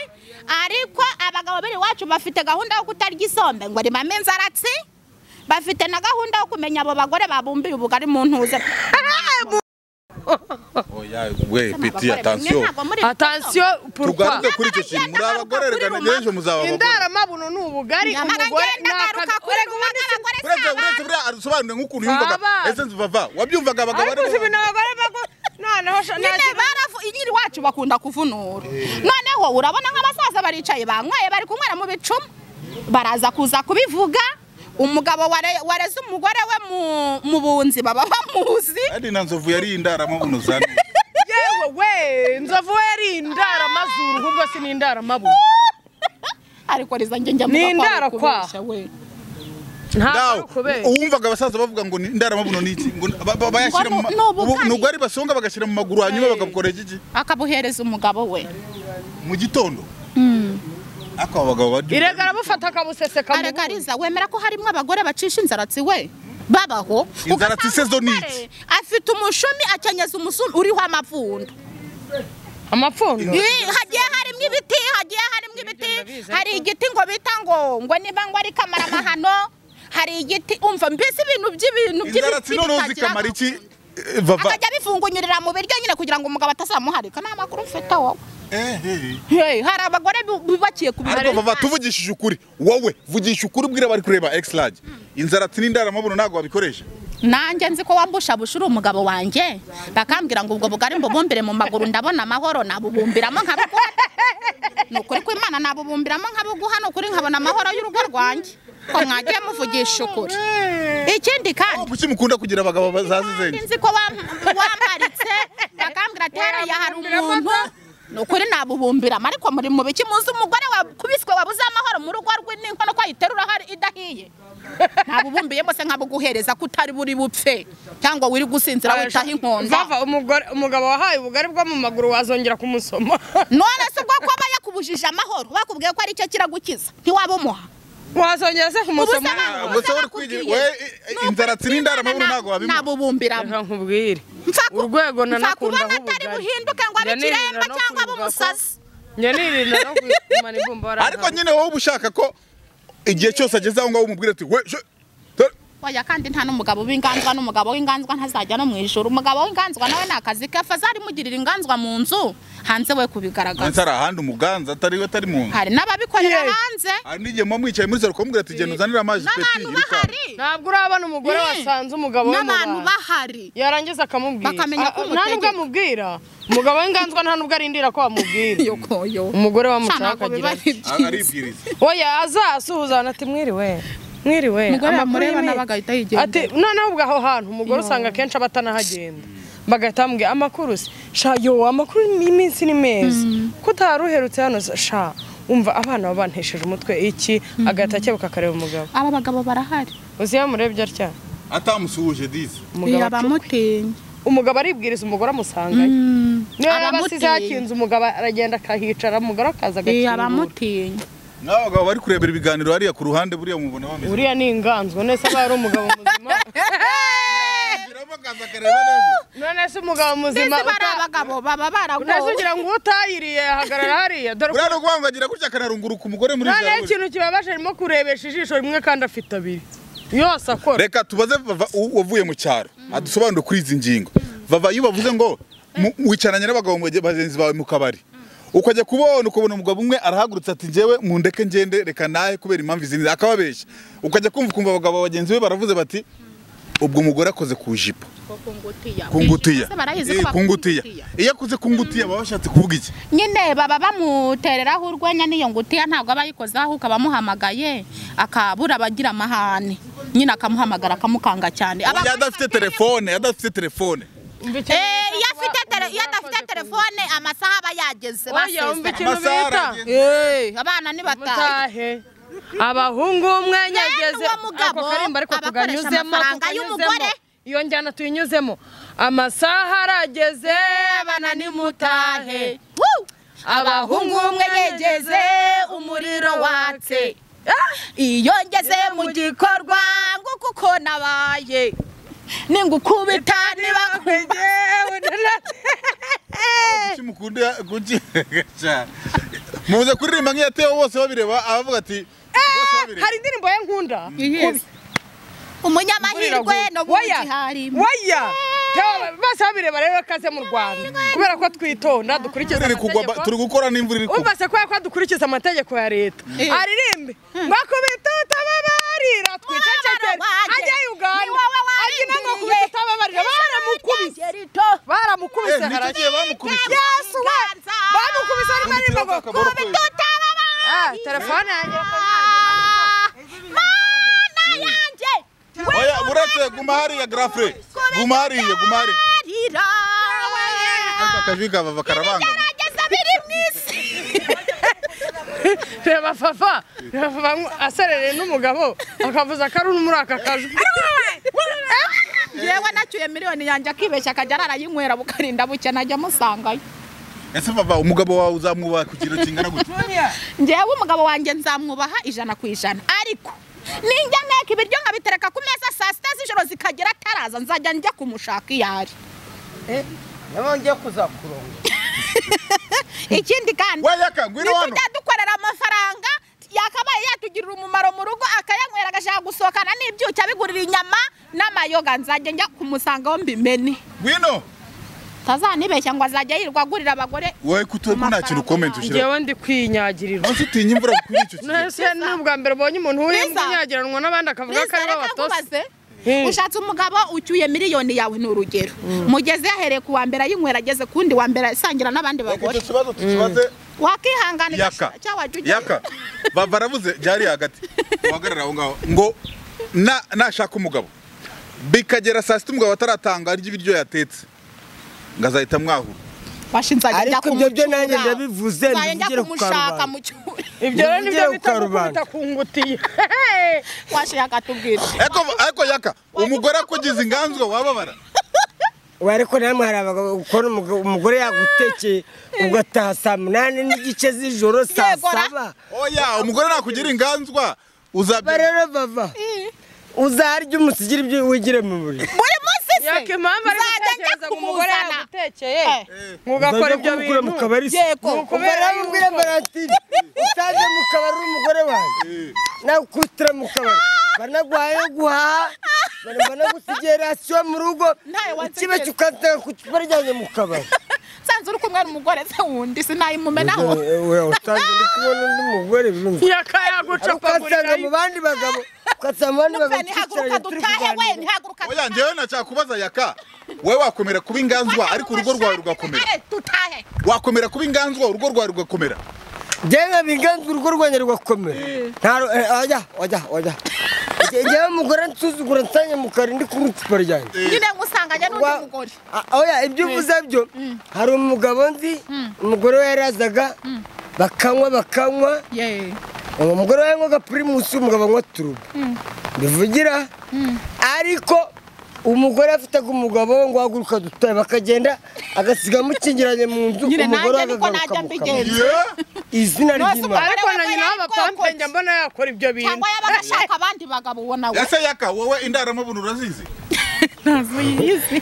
ariko abagabo biri iwacu bafite gahunda yo kutarya isombe ngo rimame inzaratsi bafite na gahunda yo kumenya abo bagore babumbiye ubugari mu ntuze oya we peti Abagore bamwe atansiyo ntabwo muri- atansiyo purukwa tugaruke kuri icyo kintu muri abagore reka n'ejo muzababagore indaramabuno ni ubugari Nyamara umugore ngenda ngaruka kure guhaga abagore si uretse abantu. uretse buriya adusobanurire nk'ukuntu yumvaga Baba. ese vava wabyumvaga abagabo ariko ari bo- si ibintu abagore bago noneho sha- nyine nakira- barafu inyiri wacu bakunda kuvunura noneho urabona nk'abasaza baricaye banyweye bari kunywera mu bicuma baraza kuza kubivuga umugabo ware- wareze umugore we mu- mu bunzi baba bamuzi kandi na nzovu yari indaramabuno za neza. yewe we inzovu we yari indaramazuru ahubwo si ni indaramabuno ariko rizanjye njya Ni mvuga indaro ko ari kwa. ukubeshya we ntabwo Ndawe, kubera uwumvaga abasaza bavuga ngo ni indaramabuno ni iki ngo ba- ba- bayashyira mu ma- Ngo ni ubugari. ubu- ni ubugari basonga bagashyira mu maguru hanyuma bagakora iki akabuhereza umugabo we mu gitondo ariko aba bagabo barya ubugari. irega arabufata akabuseseka mu areka bundi. ariza wemera ko harimo abagore bacisha inzaratsi we babaho Inzaratsi se zo ni Ugasanga umugore afite umushumi akenyeza umusumi uriho amapfundo amapfundo Ih, hagiye harimo ibiti hagiye harimo ibiti hari igiti ngo bita ngo ngo niba ngo ari kamaramahano hari igiti umva mbese ibintu by'ibintu inzaratsi noneho bitagira zikamara amakuru. iki Eh, vava akajya bifungunyurira mu biryo nyine kugira ngo umugabo atazamuharika nta makuru mfite wowe Eh, eh. Hey, hari abagore bu- bubakiye ku ariko birori vava tuvugishije ukuri wowe vugisha ukuri ubwira abari kureba egisilage inzaratsi n'indaramabuno ntabwo babikoresha nanjye nzi ko wambushabusha uri umugabo wanjye bakambwira ngo ubwo bugari mbubumbire mu maguru ndabona amahoro nabubumbiramo nkabuguha ni ukuri kw'imana nabubumbiramo nkabuguha ni ukuri nkabona amahoro y'urugo rwanjye ko mwagiye muvugisha ukuri ikindi kandi kuki mukunda kugira abagabo bazazi kandi zenge nzi ko wam- wamparitse bakambwira ati hariya hari umuntu ni ukuri nabubumbiramo ariko muri mu biki muzi umugore wakubiswe wabuze amahoro mu rugo rwe n'inkono ko ayiterura hari idahiye nabubumbiyemo se nkabuguhereza ko utari buri bupfe cyangwa wiri gusinzira witaho inkonda Vava, umugore umugabo wahaye ubugari bwo mu maguru wazongera kumusoma none se ubwo kuba yakubujije amahoro bakubwiye ko ari cyo kiragukiza ntiwabumuha wazongera se kumusoma Ubuse ubwo se wari nakubwiye. kwigira- we, i- i- inzara tsirinda aramaburu ntago wabimuha. nabubumbiramo Reka nkubwire Mfa ku- urwego mfa kubona nanakundaho atari ubugari. buhinduke ngo abe Njya nirinda ikiremba no cyangwa abe kwibuka ko- umusazi njya nirinda no kwisumana ibumba ariko warangaye. nyine wowe uba ushaka ko igihe cyose ageze aho ngaho umubwira ati we je- dore." oya kandi nta n'umugabo w'inganzwa n'umugabo w'inganzwa ntazajya no mu ijoro umugabo w'inganzwa nawe ni akazi ke fazari mugirira inganzwa mu nzu hanze we ndetse kubigaragaza hari ahandi umuganza atari we atari mu nzu hari n'ababikorera Ye. hanze hari n'igihe muba mwicaye muri saro kumubwira ati genda uzanire amazi peti n'abantu iri kawa." bahari ntabwo urabona umugore Mm. wasanze umugabo we mu n'abantu bantu bahari yarangiza akamubwira Bakamenya ko Ah, ah, nta umutegeka. n'ubwo amubwira umugabo w'inganzwa nta n'ubwo arindira ko bamubwira yokoyo umugore Shana, wamushaka ntabwo biba agira ari ati Ah, byiza aribwiriza oya azasuhuzana ati mwiriwe mwiriwe Umugore amakuru yamureba y'imi- nawe agahita yigendera. ati noneho ubwo aho hantu umugore usanga akenshi aba atanahagenda bagahita bamubwira amakuru se sha yo amakuru y'iminsi ni meza ko utari uherutse hano se, sha umva abana baba bantesheje umutwe iki agahita akebuka akareba umugabo aba bagabo barahari uzi iyo amurebye atya atamusuhuje dizi umugabo acu- abamutinya umugabo aribwiriza umugore amusangayo niyo yaba asize Abamutinya. hakinze umugabo aragenda akahicara umugore akaza agakingura abamutinya n'aba bagabo bari kurebera ibiganiro hariya ku ruhande buriya mubona bameze uriya ni inganzwa none se aba ari umugabo muzima Ashiramo akazi akareba neza. none se umugabo muzima mbese bari uta- abagabo baba none se baragowe ugira ngo utayiriye ahagarara hariya dore ko buriya ni ukubangagira gutya akanarunguruka umugore muri noneho zaburi. ikintu kibabaje arimo kurebesha ijisho rimwe kandi afite abiri yose akora reka tubaze vava u- wavuye mu cyaro adusobanure kuri izi ngingo vava iyo bavuze ngo mu- wicaranye n'abagabo bage- bagenzi bawe mu kabari ukajya kubona ukabona umugabo umwe arahagurutse ati njyewe mu ndeke ngende reka nahe kubera impamvu izi n'izi," akababeshya ukajya kumva ukumva abagabo bagenzi be baravuze bati ubwo umugore akoze ku jipo kungutiya Bose barayizi Eh, ko kungutiya bakungutiya. iyo akoze kungutiya baba bashatse kuvuga iki nyine baba bamutereraho urwenya n'iyo ngutiya ntabwo aba yikozeho ahubwo abamuhamagaye akabura abagira amahane nyine akamuhamagara akamukanga cyane Aba- iyo adafite telefone iyo adafite telefone Umva ikintu Eh, iyo bita afite kuba tele- iyo umugore adafite akoze ku- telefone amasaha aba yageze oya umva basezeranye. ikintu Amasaha bita aragenda. Eh, abana ni batahe mutahe abahungu umwe nyageze uwo mugabo ako karimba ariko abakoresha tukanyuzemo amafaranga tukanyuzemo y'umugore. iyo njyana tuyinyuzemo amasaha arageze abana ni mutahe Woo! abahungu umwe yegeze umuriro watse iyo ngeze mu gikorwa ngo kuko nabaye ningukubita niba Kuki mukunda kuki cyane muze kuririmba nk'iyatewe bose babireba abavuga ati bose babireba hari indirimbo ye nkunda Yes. umunyamahirwe no mu Oya, giharimo oya Teo, bose babireba rero kaze mu rwanda kubera ko twitonda dukurikiza Imvura iri kugwa ba- turi amategeko gukora n'imvura iri kugwa umva se kubera ko dukurikiza amategeko ya leta aririmbe ngo kubita utababarira twicecekere ajya uganda agina ngo kubita utababarira baramukubise baramukubise Eh, nicyo gihe bamukubise Yesu we bamukubise arimo aririmba ngo Akaboro kubita kwezi. Ah, telefone yanjye mana yanjye oya buretse guma hariya grafre guma hariya guma hariya arira ariko akajwi kabava karabanga gerageza biri mu isi reba papa reba papa aserereye n'umugabo akavuza akaruru muri aka kajwi yewe nacyuye miliyoni yanjye akibeshya akajya ararayinywera bukarinda buke najya amusangayo ese baba umugabo wawe uzamuba ku kigero kingana gute njyewe umugabo wanjye nzamwubaha ijana ku ijana ariko ninjya nteka ibiryo nkabitereka ku meza saa sita z'ijoro zikagera ataraza nzajya njya kumushaka iyo ari nabonye kuzakuronga ikindi kandi wayaka ngwino hano ntitujya dukorera amafaranga yakabaye yatugirira umumaro mu rugo akayanywera agashaka gusohokana n'ibyuki abigurira inyama n'amayoga nzajya njya kumusangaho mbimene ngwino tazanibeshya ngo azajya yirirwa agurira abagore wowe kutuwe ko nta kintu ukomeye ushyira ngewe ndi kwinyagirira munsi utinya imvura kuri icyo kigero nese ni ubwa mbere ubonye umuntu Liza. w'imbwa inyagiranwa n'abandi akavuga ko Liza, ari bo reka batose nkubaze Hmm. ushatse umugabo ucyuye miliyoni yawe ni urugero mugeze yahereye ku wa mbere ayinywera ageze ku wundi wa mbere asangira n'abandi Reka bagore icyo kibazo tukibaze wakwihanganira yaka cyawajya ujya yaka baba baravuze byari hagati uhagarara aho ngaho ngo na- nashaka umugabo bikagera saa sita umugabo ataratanga arya ibiryo yatetse ngo azahita mwahura bashinze ajya Ariko ibyo byo nanjye ndabivuze, nzajya ntibivugire njya ku kumushaka karubanda. mu cyumba ibyo rero nibyo Nibyo bita karubanda. gukubita ku ngutiya washyira akatubwira Eko eko yaka umugore akugize inganzwa wababara. we ariko namwe hari abagabo ukora umugabo- umugore yagutekeye ugataha saa munani n'igice z'ijoro saa Yegora. saba Oya umugore nakugira inganzwa Ba uzabya rero bava uzarya umusigire ibyo wigire mu buriri buri munsi se yaka impamvu ari nzajya njya gutekereza ngo umugore kumuzana. yagutekeye Eh. ntugakora ibyo kumukura mu bintu kabari se Yego. Ni ubwo ukubera rero ubwire yuko baratiri utaje mu kabari uri umugore wanjye nawe ukutira mu kabari banaguhaye guhaha bana- banagusigiye rasiyo mu rugo Ntawe wansekera. ikibe cyukatega ku icupa ryanjye mu kabari nsanze uri kumwe n'umugore se wundi sinayimumenaho utanze ndi kubona undi mugore birumva yaka ukasanga mu yagucapagurira bandi bagabo ukasanga mu bandi bagabo Nupe, ntihaguruka dutahe we ntihaguruka Oya njyewe nacyakubaza yaka wowe wakomera kuba inganzwa ariko urugo rwawe rugakomera Eh, dutahe wakomera kuba inganzwa urugo rwawe rugakomera njyewe biganza urugo rwanjye rugakomera nta ru- eh, oya oya oya njyewe umugore nsuzugura nsanye mu kari ndi kunywa icupa ryanjye nyine ngusanganye n'undi Wa- mugore Ah, oya ibyo uvuze byo hari umugabo nzi umugore we yarazaga bakanywa bakanywa Ye. uwo mugore we yanywaga pirimusi umugabo anywa turubo bivugira ariko umugore afitaga umugabo we ngo haguruka dutahe bakagenda agasiga mukingiranye mu nzu nyine umugore we nanjye niko akagaruka najya mu mbigenza kabari. izina Nose ry'imana ariko na nyina w'amapampe njya mbona yakora ibyo bintu cyangwa yaba ashaka abandi bagabo ubona we ese yaka wowe indaramabunu urazizi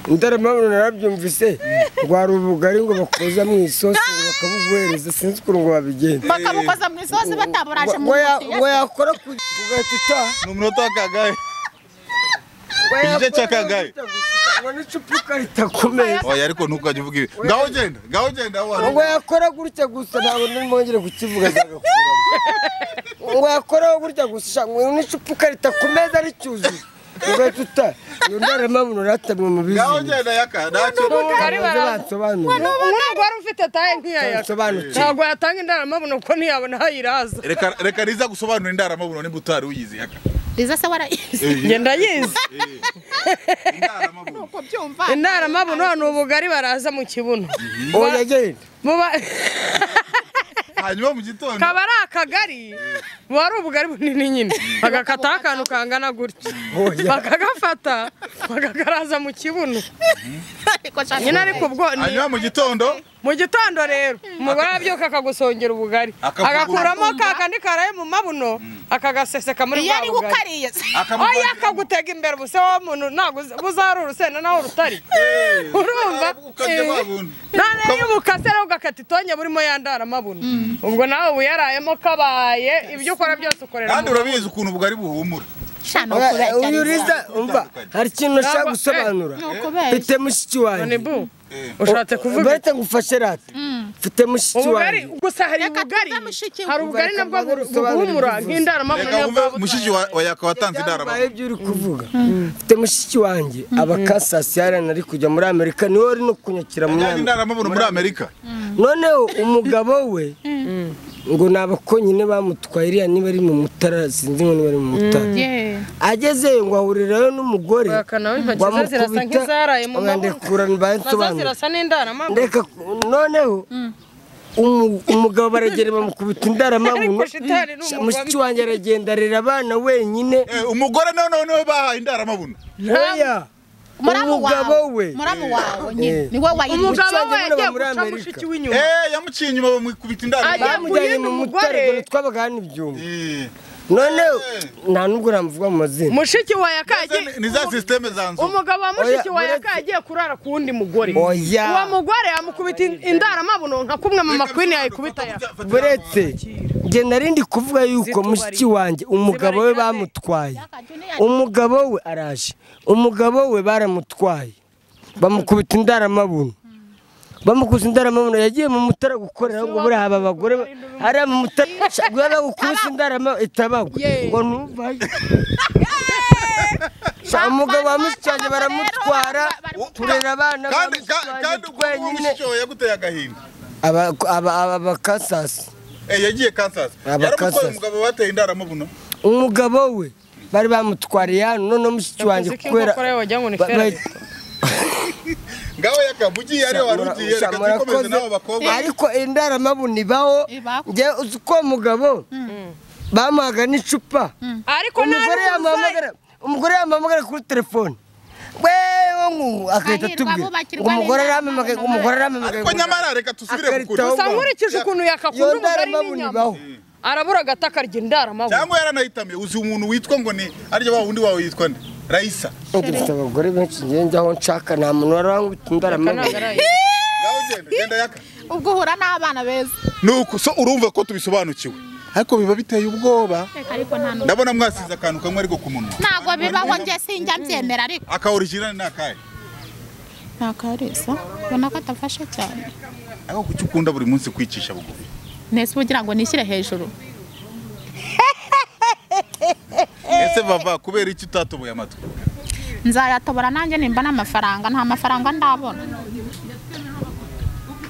indaramabona narabyumvise rwari ubugari ngo bakoza mu isosi bakabuguhereza sinzi ukuntu ngo babigenza bakabukoza mu isosi bataburaje mu Waya- ntoki ye. wayakora ku ugahita utaha ni umunota w'akagahe Igice cya kangahe? Ubona icupa ukarita ku meza oya ariko ntukajya uvuga ibi ngaho genda ngaho genda wa ngo yakora gutya gusa ntabwo nimwongere kukivuga azagakuramo ngo yakora gutya gusa sha, ngo n'icupa ukarita ku meza ricyuzuye ugahita utaha iyo ndaramabona uratamwe mu ngaho bizinga genda yaka ntacyo Ubugari bara- basobanura n'umugore ufite taye nk'iya yaka basobanukirwa ntabwo yatanga indaramabuno kuko ntiyabona aho ayiraza reka reka riza gusobanura indaramabunu nimba utari uyizi yaka riza se warayizi njye ndayizi indaramabunu kubyumva indaramabuno ni ubugari baraza mu kibuno ubu yagenda buba hanyuma mu gitondo kaba ari akagari buba ari ubugari bunini nyine bagakataho akantu kangana gutya bakagafata bakakaraza mu kibuno ariko shaka nyine ariko ubwo ni- hanyuma mu gitondo mu gitondo rero umugore arabyuka akagusongera ubugari Akavugura. agakuramo ka kandi karaye mu mabuno akagaseseka muri iyo bwa ari bugari ukariye se akamuvanga- oya akagutega imbere ubuse wa muntu ntabwo uzi- buzari urusenda naho rutari Eh, urumva ukabye Eh. wa buntu. none iyo ubukase rero ugakata itonye burimo ya ndaramabuno ubwo nawe uba uyarayemo kabaye ibyo ukora byose ukorera kandi mu- urabizi ukuntu ubwo ari buhumure shana Oya, uyu ukuriye riza umva hari ikintu Ntabwo- nashaka gusobanura ni ukubeshya mfite mushiki wanjye none bu ushatse kuvuga iki? barita ngufashe rata mfite mushiki ubugari wanjye gusa hari Reka ubugari tuve mushiki we. hari ubugari Ubugari nabwo kamara buhumura usobanura nk'indaramabuno reka niyo wumve bwa mushiki wa wa yaka watanze byabaye indaramabunu ibyo uri kuvuga mfite mushiki wanjye abakasasiyarana ari kujya muri amerika niwe wari no kunyakira mu yajyanye nama indaramabunu muri amerika noneho umugabo we ngo ni abakonyine bamutwaye iriya niba ari mu mutara sinzi ngo niba ari mu mutara agezeyo ngo ahurirayo n'umugore Baka nawe intoki ze zirasa nk'izaraye mu oya, mabuno. ndekura nazo ntibansobanure zirasa n'indaramabuno ndeka noneho umu- umugabo baragenda bamukubita indaramabuno Ariko shitani ni umugome. mushiki wanjye aragenda arera abana wenyine Eh, umugore noneho niwe bahaye indaramabunu oya muramu umugabo wawe we muramu wawe nyine Eh. niwe wayirinda umugabo mushiki we wanjye yagiye muri guca Amerika. mushiki w'inyuma Eh, yamuciye inyuma bamwikubita Ajya- indaramabunu bamujyanye mu yamuguyemo mutare umugore. dore twaba hano ibyuma Eh. noneho nta nubwo namuvuga mu mazina mushiki wa yakagi Izi ni za sisiteme za nzu umugabo wa mushiki Oya, wa uretse- yakagiye kurara ku wundi mugore Oya. uwo mugore amukubita in- indaramabuno nka kumwe mu makwini yayikubita yaka buretse njye nari ndi kuvuga yuko Zitubari. mushiki wanjye umugabo we Zibarira nde? bamutwaye umugabo we araje umugabo we baramutwaye bamukubita indaramabuno bamukubita indaramabuno yagiye mu mutara gukorera ngo buriya aba abagore ba- hariya mu mutara guhera bagukubise indaramabuno itabagwe ngo ntuvayo Sha, umugabo wa mushiki wanjye baramutwara turera abana ba kandi mushiki ka- kandi wanjye ubwo twenyine mushiki wawe yaguteye agahinda Aba- aba- aba- abakasasi Eh, yagiye kansas Aba yaramutwaye Kansas. umugabo bateye indaramabunu umugabo we bari bamutwariye hano noneho mushiki wanjye Yavuze ko kubera inkokora ye wagira ngo ni ba- ba- ferrari. ngaho yakabu ugiye ariyo wari ugiye reka tuyikomeze n'abo bakobwa ariko indaramabuni baho Ibaho. njye uzi ko mugabo bamuhaga n'icupa ariko nta umugore yamuhamagara umugore yamuhamagara kuri telefone wewe ngu agahita Hahirwa atubwira abubakirwa umugore n'Imana aramamagaye umugore aramamagaye ariko nyamara reka dusubire ku Akarita kuri aho- gusa nkurikije ukuntu iyo yakakunda umugari ndaramabuni n'inyama baho arabura agata akarya indaramabuni cyangwa yaranahitamiye uzi umuntu witwa ngo ni arya wa wundi wawe yitwa nde rayisa dufite abagore benshi ngenda aho nshaka nta muntu warangwita indaramabuni ngaho ugenda genda yaka ubwo uhura n'abana beza nuko so urumva ko tubisobanukiwe ariko biba biteye ubwoba ariko nta n'umwe ndabona mwasize akantu kamwe ariko ku munwa ntabwo bibaho njye sinjya mbyemera ariko aka original ni akahe nta karisa ubona ko atafashe cyane ariko kuki ukunda buri munsi kwicisha bugufi nese uba ugira ngo nishyire hejuru ese vava kubera iki utatoboye amatwi nzayatobora nanjye nimba n'amafaranga nta mafaranga ndabona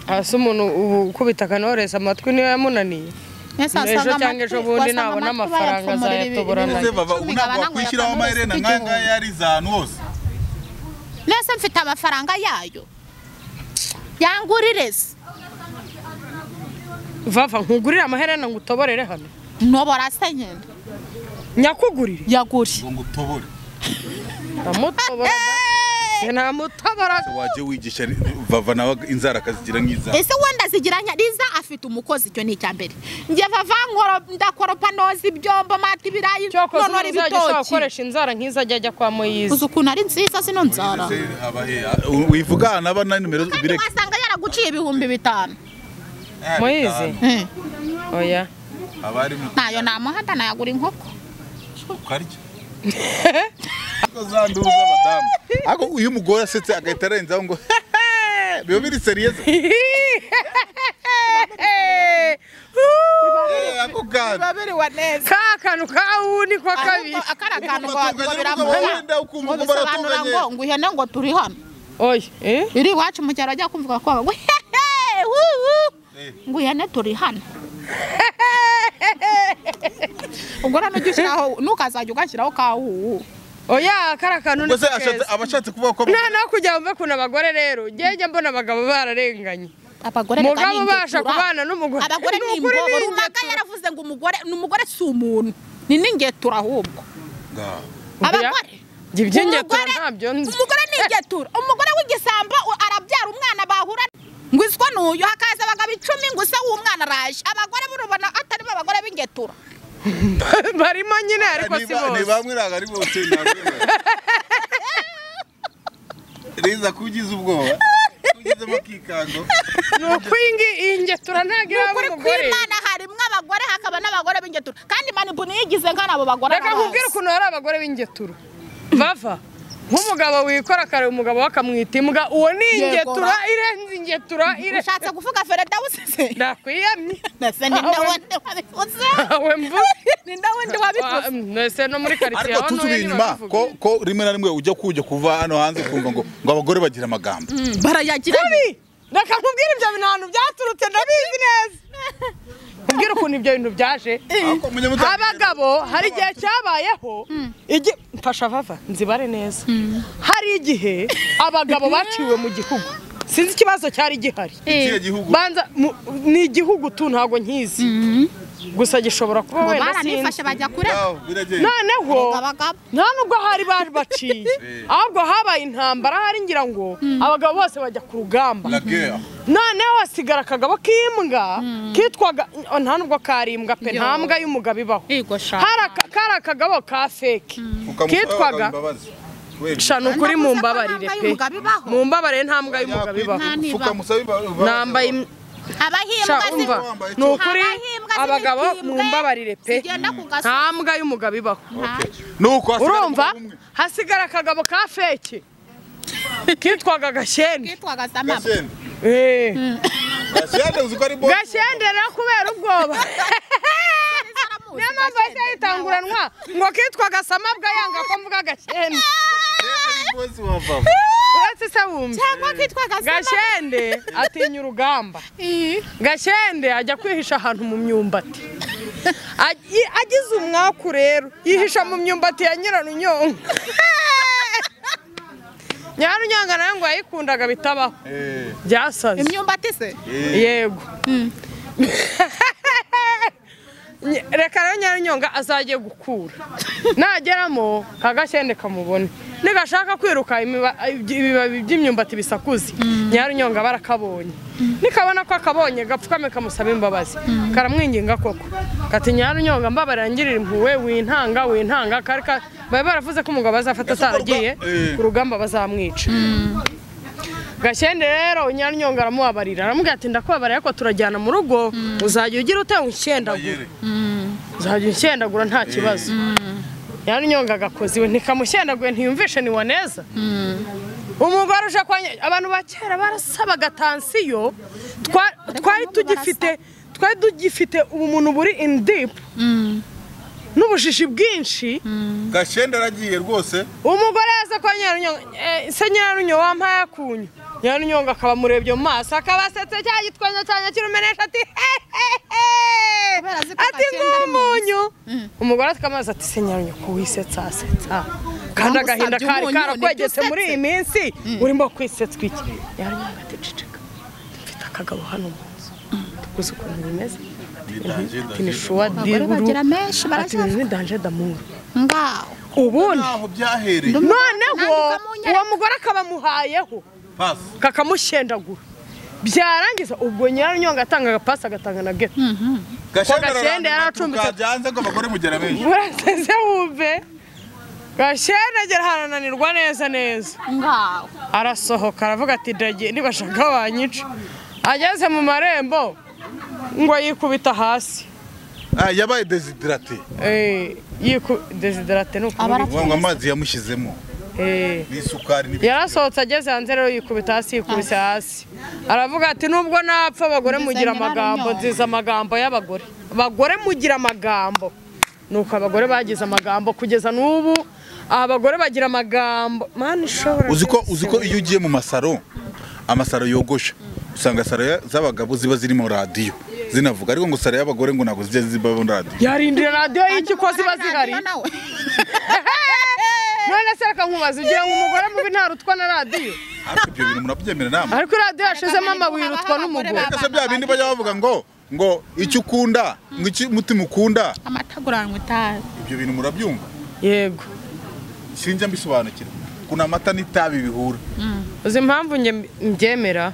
hasi umuntu ubu ukubita akanoroza amatwi niyo yamunaniye Nese Ejo wasanga cyangwa ejo amatwi- bundi wasanga nabona amatwi amafaranga bayapfumurira ibi- azayatobora ibi- ese nanjye. vaba icumi, ntabwo gabana ngo wakwishyiraho yakabure amaherena ufite nk'aya igihumbi. ngaya yari izanu hose nese mfite amafaranga yayo yangurire se vava nkugurire amaherena ngo utoborere hano ntobora se nyine nyakugurire yaguri ngo ngutobore namutobora namutobora wajya wigisha vava nawe inzara akazigira nk'izawe ese wenda zigiranya riza afite umukozi icyo ni icya mbere njye vava nkoro- ndakoropa noza ibyombo mata ibirayi cyokoze nonora uzajya ushaka ibitoki gukoresha inzara nk'izo ajya ajya kwa moyizi uzi ukuntu ari nziza zino nzara wivuga naba na nimero kandi bireke wasanga yaraguciye ibihumbi bitanu moyizi Eh, oya abari mu ntayo namuhata nayagura inkoko ukarya ariko za nduru z'abadamu ariko iyo umugore asetse agahita arenzaho ngo biba biri seriyeze ako kantu babiriwa neza ka kantu ka wuni kwa kabiri akarakantu Ugatunganya ngo ngo n'umugabo biramuha wenda ukumva ngo ngo bisobanura baratunganye. ngo ngo ihene ngo turi hano oya eh iri iwacu mu cyaro ajya kumvuga ko ngo hehe wuhu ngo ihene turi hano ubwo rero ujya ushyiraho ntukazajya ugashyiraho ka wuhu oya kara kantu ni ngo se kakeza. ashatse- aba ashatse kuvuga ko nta no kujya mve kuna abagore rero ngenge mbona abagabo bararenganye abagore reka Mugabo ni ubasha ingetura. kubana n'umugore abagore ni ukuri imbobo ni runaka ingetura. yaravuze ngo umugore ni umugore si umuntu ni n'ingetura ahubwo Nga. abagore Njye iby'ingetura Umugore- ntabyo nzi. umugore ni ingetura umugore w'igisambo u- arabyara umwana bahura ngo iswa n'uyu hakaza abagabo icumi ngo use w'umwana araje abagore burubona atari bo abagore b'ingetura barimo nyine ariko si Niba- ni bose bamwe ntabwo ari bose ntabwo ari bose. reza ko ugize ubwoba ko ugizemo akikango ni ukwingi iyi ngetura ntabwo iraba kuri ku umugore imana harimo abagore hakaba n'abagore b'ingetura kandi manibu niyigize nk'abo bagore reka nkubwire ukuntu hari abagore b'ingetura bava nk'umugabo wikora kare umugabo we akamwita imbwa uwo ni Yego, ingetura ra. irenze ingetura irenze ushatse kuvuga fereda wusize ndakwiyamye mbese ni nde wundi wabivuze awe mvuze ni nde wundi wabivuze mwese no muri karitsiye ariko tusubiye inyuma ko ko rimwe na rimwe ujya kujya kuva hano hanze ukumva ngo ngo abagore bagira amagambo barayagira reka nkubwire ibyo bintu ahantu byaturutse ndabizi neza nkubwire ukuntu ibyo bintu byaje Ariko munyamutanga- abagabo hari igihe cyabayeho igi- mfasha vava nzibare neza hari igihe abagabo baciwe mu gihugu sinzi ikibazo cyari gihari Ikihe gihugu banza mu- ni igihugu tu ntabwo nkizi gusa gishobora kuba ngo wenda sinzi baranifashe bajya kurega Ngaho, biragenda noneho abagabo nta nubwo hari baciye ahubwo habaye intambara hari ngira ngo abagabo bose bajya ku rugamba la guerre noneho hasigara akagabo k'imbwa kitwaga nta nubwo kari imbwa pe nta mbwa y'umugabo ibaho Yego sha. hari aka- kari akagabo ka feke kitwaga shana ukuri Navuze ko mumbabarire nta pe mbwa y'umugabo ibaho. mumbabarire nta mbwa y'umugabo ibaho Nta niba. nambaye im- sha abahimbwa umva wambaye ni ukuri Abahimbwa z'ibihimbwe abagabo mumbabarire pe zigenda ku gasozi. nta mbwa y'umugabo ibaho nuko hasigara urumva umugabo umwe. hasigara akagabo ka feke kitwaga gashyende kitwaga samama Gashyende. Eh. Gashyende uzi ko ari bo gashyende no kubera ubwoba niyo mpamvu yahise yitanguranwa ngo kitwaga samabwa yanga ko mvuga gashyende bosi wa vava uretse se wumva cyangwa kitwaga samama gashyende atinya urugamba gashyende ajya kwihisha ahantu mu myumbati Agi- agize umwaku rero yihisha mu myumbati ya nyirarunyonga nyarunyanga nayo ngo yayikundaga bitabaho Eh, byasaze imyumbati se yego Nye- reka rero nyarunyonga azajye gukura nageramo kagashende kamubone nigashaka kwiruka imiba- ibibabi by'imyumbati bisakuze nyarunyonga barakabonye nikabona ko akabonye gapfukame kamusaba imbabazi karamwinginga koko kati nyarunyonga mbabarira ngirira impuhwe wintanga wintanga kari ka- bari baravuze ko umugabo azafata ataragiye Eh. ku rugamba bazamwica gashende rero nyarunyonga aramubabarira aramubwira ati ndakubabarira ariko turajyana mu rugo uzajya ugira utewe inshyendagura bayire. uzajya unshyendagura nta kibazo nyarunyonga agakoze iwe ntikamushendaguye ntiyumvishe ni waneza umugore uje kwa nya- abantu ba kera barasabaga tansiyo twa- twari n'ubu tugifite twari tugifite ubumuntu buri in deep n'ubujiji bwinshi gashenda aragiye rwose umugore yaza kwa nyarunyonga eh, se nyarunyo wampaye akunyu nyarunyonga akaba amurebye mu maso akaba asetse cya gitwenyo cyanjye kirumenesha ati hehehe Kubera azi ko ati nta kindi ari mu nk'umunyu umugore afite amazi ati se nyarunyo ko wisetsa asetsa kandi agahinda Bamusabye kari umunyu, karakwegetse nibyo muri iyi minsi urimo kwisetswa iki nyarunyonga ati ceceka mfite akagabo hano mu nzu tukuzi ukuntu bimeze ati ni shuwa Abagore diruru bagira menshi ati ni barashaka danje damuru ngaho ubundi ntaho byahereye noneho Nandika mu nyarwanda. uwo mugore akabamuhayeho pasi kakamushendagura byarangiza ubwo nyirarunyonga atangaga pasi agatanga na geto gashenda Gashenda ararambirwa, yaracumbitse. turuka byanze ngo abagore mugera benshi buraseze wumve gashenda agera ahantu ananirwa neza neza ngaho arasohoka aravuga ati ndagenda nibashaka banyica ageze mu marembo ngo yikubita hasi Ah, yabaye desiderate Eh, yiku desiderate ni Abara- ukubita uvuga ngo amazi yamushyizemo Eh. n'isukari n'ibindi yarasohotse ageze hanze rero yikubita hasi yikubise hasi aravuga ati nubwo napfa abagore mugira amagambo nziza amagambo y'abagore abagore mugira amagambo nuko abagore bagize amagambo kugeza n'ubu abagore bagira amagambo mani ishobora uzi ko uzi ko iyo ugiye mu masaro amasaro yogosha usanga saro ya- z'abagabo ziba zirimo radiyo zinavuga ariko ngo saro y'abagore ngo ntabwo zijya ziba muri radiyo yarindira radiyo y'iki ko ziba zihari Radiyo nawe. none se reka nkubaze ugira ngo umugore mubi ntarutwa na radiyo ariko ibyo bintu murabyemera namwe ariko radiyo yashizemo amabuye urutwa n'umugore ariko se bya bindi bajya bavuga ngo ngo icyo ukunda ngo icyo umutima ukunda amata aguranywe itabi ibyo bintu murabyumva yego sinjya mbisobanukirwa kuna amata n'itabi bihura uzi impamvu njye mbyemera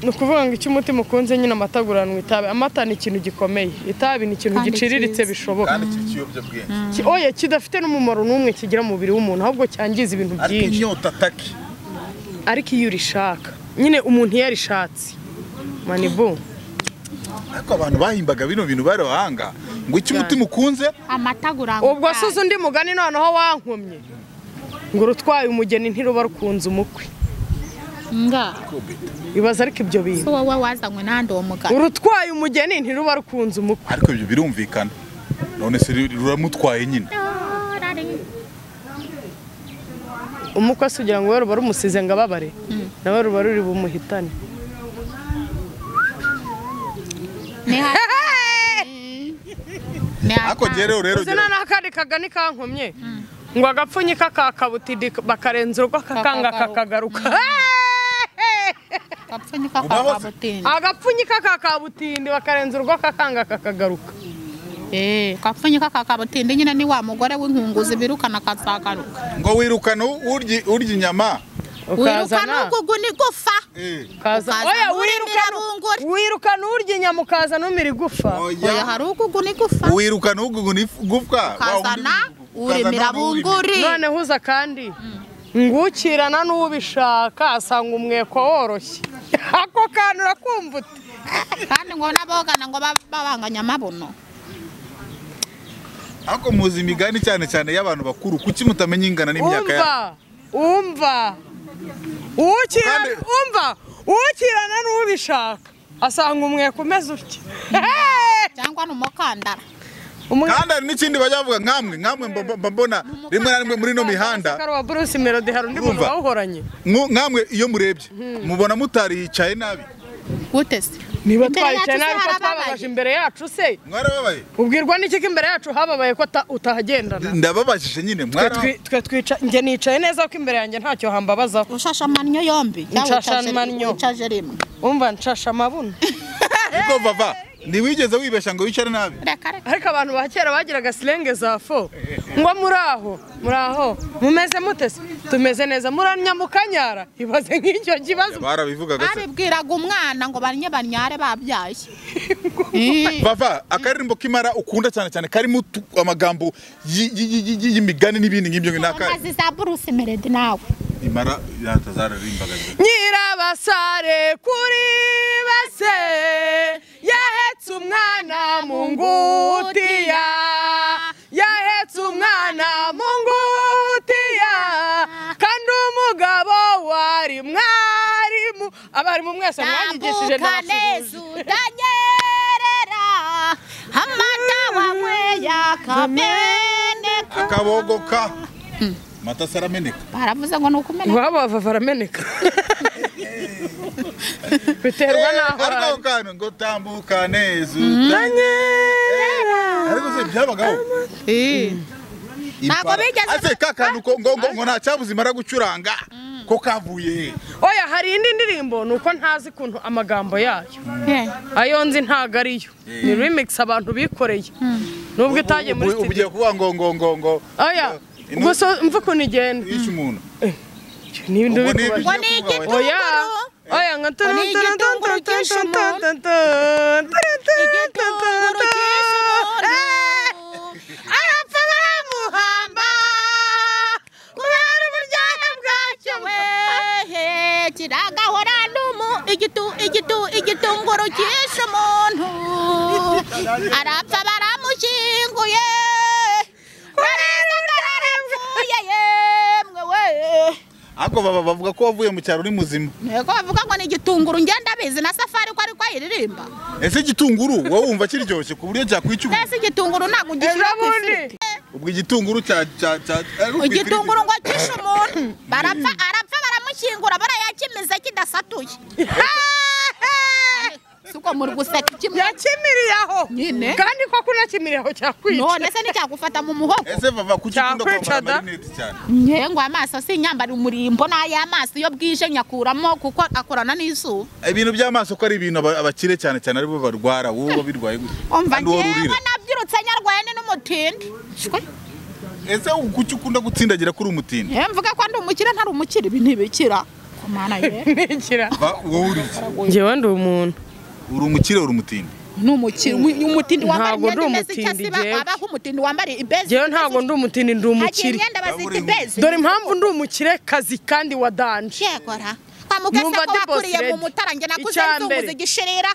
ni ukuvuga ngo icyo umutima ukunze nyine amata aguranwa itabi amata ni ikintu gikomeye itabi ni ikintu Kandi giciriritse cyiza. bishoboka kandi iki kiyobyabwenge Ki- oya kidafite n'umumaro n'umwe kigira mu mubiri w'umuntu ahubwo cyangiza ibintu ariko byinshi inyota ataki ariko iyo urishaka nyine umuntu iyo arishatse manibu ariko abantu bahimbaga bino bintu bari abahanga ngo icyo umutima ukunze amata aguranywe ubwo asuze undi mugani noneho wankumye ngo urutwaye umugeni ntiruba rukunze umukwe ngaho ibaza ariko ibyo bintu so wowe wazanywe n'ahandi uwo mugabo urutwaye umugeni ntiruba rukunze umukwe ariko ibyo birumvikana none se ruramutwaye nyine umukosi ugira ngo we ruba rumusize ngo ababare nawe ruba ruri bumuhitane ni hasi ni ariko hasi rero rero uzi na n'akandi kagani kankomye ngo agapfunyika kakabutidi bakarenza urugo kakanga kakagaruka Kakagaruka. gapfunyika kwa Ubaho se? kabutindi agapfunyika kakabutindi bakarenza urugo kakanga kakagaruka eh gapfunyika ka kabutindi nyine ni wa mugore w'inkunguzi birukana akazagaruka ngo wirukane urya urya inyama wirukana ukazana ukugu ni gufa ukazana ukazana oya urya wirukana mirabungura. wirukana urya inyama ukazana umira igufa oya hari ukugu ni gufa wirukane ugugu n'igufwa ukazana uremera bunguri none huza kandi ngukirana n'ubishaka asanga umweko woroshye ako kantu urakumva uti kandi ngo n'abogana ngo bab- babanganye amabuno ariko muzi imigani cyane cyane y'abantu bakuru kuki mutamenya ingana n'imyaka yabo umva umva ukirana Kandi- umva ukirana n'ubishaka asanga umweko umeze utya Hey! cyangwa ni umukandara Umwe- kandi hari n'ikindi bajya bavuga nkamwe nkamwe mba- mba- mba mbona rimwe na rimwe muri ino mihanda Sakaro wa Bruce Melody hari undi muntu Urumva? bawuhoranye mwo- nkamwe iyo murebye mubona mutari yicaye nabi gute se niba Imbere twayicaye yacu se nabi ko harababaye? twababaje imbere yacu se mwarababaye ubwirwa n'iki ko imbere yacu hababaye ko uta- utahagendana ndababajije nyine Twe mwarababaye twi- twe twica njye nicaye neza ko imbere yanjye ntacyo hambabazaho ushashamannyo yombi Nawe Nshashamannyo. wicaje rimwe umva nshasha amabuno Niko vava ntiwigeze wibeshya ngo wicare nabi reka reka ariko abantu ba kera bagiraga silenge za fo ngo muri aho muri aho mumeze mute se tumeze neza muranya mukanyara ibaze nk'icyo kibazo barabivugaga se babibwiraga umwana ngo banye banyare babyaye vava akaririmbo k'imara ukunda cyane cyane karimo utu- amagambo yi- yi- yi- yi- yi- y'imigani n'ibindi ngibyo ni akari amazi za buruse meredi nawe imara yatazararirimbaga nyirabasare kuri base yahetse umwana mu ngutiya yahetse umwana mu ngutiya kandi umugabo wari mwarimu abarimu mwese mwanyigishije ndabashuhuje utanyerera amata wanyweye akameneka akabogoka amata se arameneka baravuze ngo ni ukumeneka iwabo bava barameneka biterwa n'aho ariko ako ari kantu ngo tambuka neza utanye ariko se byabagaho Ntabwo Impara- bigeze- Ase, ka kantu ko- ngo ngo ngo nta cyabuze imara gucuranga ko kavuye he? oya hari indi ndirimbo ni uko ntazi ukuntu amagambo yayo Eh, ayo nzi ntago ariyo ni remix abantu bikoreye nubwo itagiye muri Ubu- ubu ugiye studio kuvuga ngo ngo ngo ngo oya Inu- gusa mva ukuntu igenda yishe umuntu ni ibintu Ubu ni bikora ngo ni igitunguru oya oya nka Ubu ni igitunguru cyinshi umuntu. igitunguru cy'isuru arapfa baramuhamba kubera uburyohe bwacyo wehe kiragahora n'umu igitu igitu igitunguru cyishe umuntu arapfa baramushyinguye kubera atarapfuye yemwe we ariko baba bavuga ko wavuye mu cyaro uri muzima ntego bavuga ngo ni igitunguru ngenda bizi na safari ko ariko ayiririmba ese igitunguru wowe wumva kiryoshye ku buryo cyakwica umuntu mbese igitunguru ntabwo ugishyira ku bundi ifiriti ubwo igitunguru cya cya cya ari ukwitira igitunguru ngo kishe umuntu barapfa arapfa baramushyingura barayakimiza kidasatuye suko muri guseka kimwe yakimiriye aho Nyine. kandi koko unakimiriye aho cyakwica none se nticyagufata mu muhogo ese bava kuki ukunda Cyakwica kwambara da. amarinete cyane nkengo amaso si inyambara umurimbo n'ay'amaso iyo bwije nyakuramo kuko akorana n'izuba ibintu by'amaso ko ari ibintu aba- abakire cyane cyane aribo barwara wowe uba birwaye gute umva Kandi wowe ngewe urira. nabyirutse nyarwende n'umutindi Shwe. ese kuki ukunda gutsindagira kuri umutindi Ngewe mvuga ko ndi umukire ntari umukire ibi ntibikira ku mana ye ntikira Va, wowe uri iki? njyewe ndi umuntu uri umukire uri umutindi ni umukire umutindi wambara Ntabwo ndi imyenda imeze icyo umutindi, asiba ngewe. wabaho umutindi wambara ibezi njyewe ntabwo ndi umutindi ndi hagiye umukire imyenda bazita Waburiye ibezi dore impamvu ndi umukire kazi kandi wa danje cyekora kwa mugasa Numva ko ndi wakuriye boss mu lady. mutara njye nakuze Icya mbere. nzunguza igishirira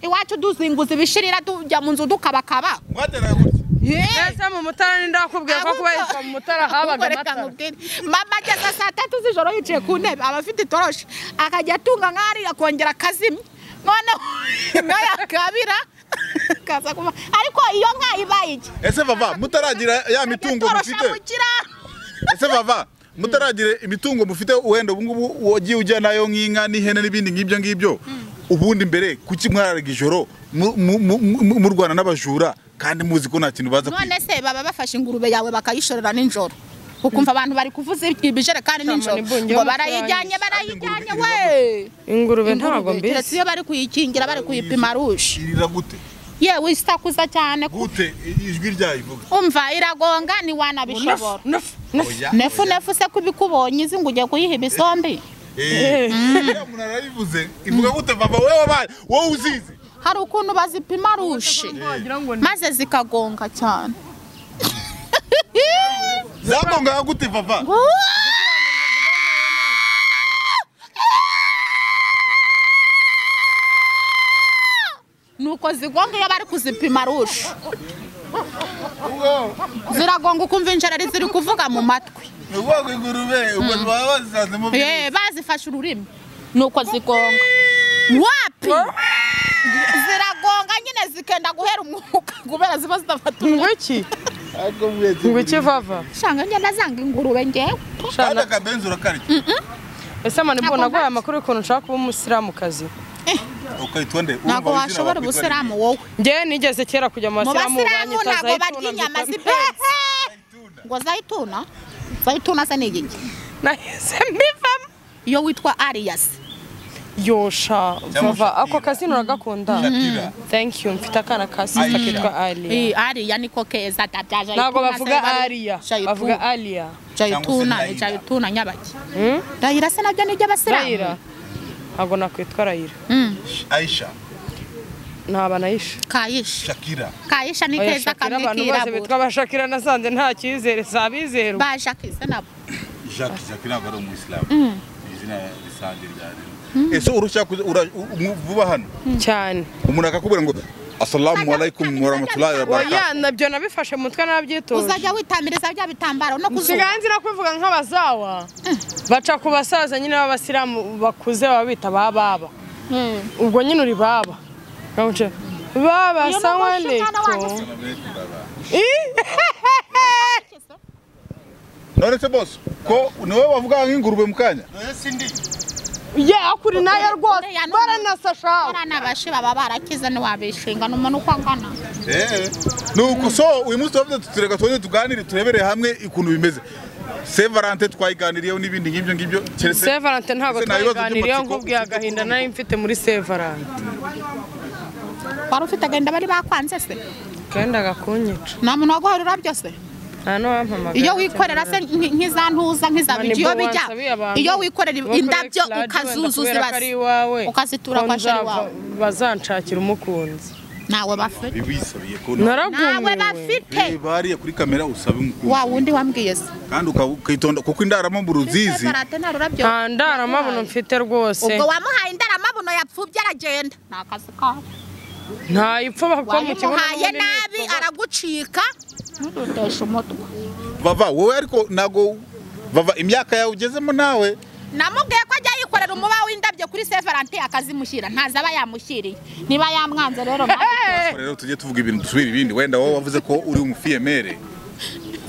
iwacu duzinguza ibishirira tujya mu nzu dukabakaba mwateraga gutya ese mu mutara ndakubwira ko kuba yitwa mu mutara habaga Ahubwo reka amata nkubwire, mama ageza saa tatu z'ijoro yicaye ku ntebe aba afite itoroshi akajya atunga nk'ariya akongera akazimya noneho nkayakabira kaza kuva ariko iyo nka ibaye iki ese bava mutaragira ya mitungo Itorosha mufite mu kiraro ese bava mutaragira imitungo mufite wenda ubu ngubu wagiye ujya nayo nk'inka n'ihene n'ibindi nk'ibyo ngibyo ubundi mbere kuki mwaraga ijoro mu- mu- mu- mu- murwana n'abajura kandi muzi ko nta kintu baza kwiba none se baba bafashe ingurube yawe bakayishorera nijoro ukumva abantu bari kuvuza ibijerekani Sama nijoro n'ibunyi ngo y'amafaranga. barayijyanye barayijyanye Ingurube we ingurube ntabwo Ingurube, keretse mbizi iyo bari kuyikingira bari kuyipima rushe irira gute yewe isakuza cyane ku- gute ijwi ryayo ivuga umva iragonga ntiwanabishobora oya nefu nefu se kubikubonye izi ngo ugiye kuyiha ibisombi Eh, iriya umuntu arayivuze ivuga gute bava wowe wabaye wowe uzizi hari ukuntu bazipima rushe maze zikagonga cyane zagongaga gute vava nuko zigonga iyo bari kuzipima rushe ziragonga ukumva injereri ziri kuvuga mu matwi ni ubwoko ingurube ubwo baba bazisanzemo Eh, bazifashe ururimi nuko zigonga wapi ziragonga nyine zikenda guhera umwuka kubera ziba zidafata umwuka ngwiki ngwiki vava usanga ngenda zanga ingurube ngewe kandi akabenzi urakarya ese mani mbona ko aya makuru y'ukuntu nshaka kuba umusilamukazi ukayitonde ntabwo washobora ubusilamu wowe ngewe nigeze kera kujya mu mu basilamu basilamu ntabwo zayituna barya inyama mbikora- z'ipenzi ngo zayituna zayituna se ni igiki nahise mbivamo iyo witwa ariyasi yosha Cyangwa vava Shakira. ako kazina uragakunda Shakira. thank you mfite akana ka sisita Aisha. kitwa aliya Eh, ariya niko keza atabyaje ntabwo bavuga aliya bavuga aliya jayituna Cyangwa se jayituna nyabaki rayira se nabyo ni rayira iby'abasilamu ntabwo nakwitwa rayira Mm. Aisha ntaba nayisha kayisha Shakira kayisha ni Oya, keza Shakira, kamwe abantu bose bitwa kirabura abashakira nasanze nta cyizere si abizerwa baje akize nabo Jacques Shakira ntabwo ari umuyisilamu ni izina risanzwe rya rero ese urushya kuza- ura- u- u- vuba hano cyane umuntu akakubwira ngo asalamu alaikum warahmatullahi wabarakatuh oya nabyo nabifashe mu mutwe nabyitoje uzajya witamiriza bya bitambaro no kuzunga nsigaye nzira kubivuga nk'abazawa baca ku basaza nyine b'abasilamu bakuze baba bita ba baba ubwo nyine uri baba Nkamuca, baba Iyo sawa mama shitana wanjye niko se- none se boss ko ni wowe wavuga nk'ingurube mu kanya ya kuri nayo rwose uriya ni baranasasha abana bashi baba barakize ntiwabishinga ni umuntu uko angana Eh. ni uku so uyu munsi turavuze tutureka tuze tuganire turebere hamwe ukuntu bimeze se valante twayiganiriyeho n'ibindi ngibyo ngibyo keretse- sevarante ntabwo Ese nta bibazo twaganiriyeho by'amatsiko nkubwiye ufite agahinda kuko- nari mfite muri sevarante wari ufite agahinda bari bakwanze se kenda gakunyica nta muntu waguharura byose nta n'uwampamagara iyo wikorera se nk- nk'iza ntuza nk'iza Mani bigi iyo bo bijya wansabiye abantu iyo wikorera bakorera indabyo flagy wenda ukazuzuza kubera ko ari ibase iwawe, ukazitura ko kwa sheri nzava- wawe. bazanshakira umukunzi nawe bafite bibisabiye ko nawe naragumiwe bafite bariya kuri kamera usabe wa umukunzi wundi wambwiye se kandi uka- ukitonda kuko indaramamu ruzizi Separate nta rurabyo nta ndaramabuno mfite rwose ubwo wamuhaye indaramabuno yapfubye aragenda ni akazi kawe nta ipfuba kuko mu kibuno wamuhaye n'ubundi nabi n'ipfuba. aragucika ntudodeshe umutwe vava wowe ariko ntago vava imyaka yawe ugezemo nawe namubwiye ko ajya yikorera umuba w'indabyo kuri severante akazimushyira ntazi aba yamushyiriye niba yamwanze rero mwamutora. rero tujye tuvuga ibintu dusubira ibindi wenda wowe wavuze ko uri umufiyemere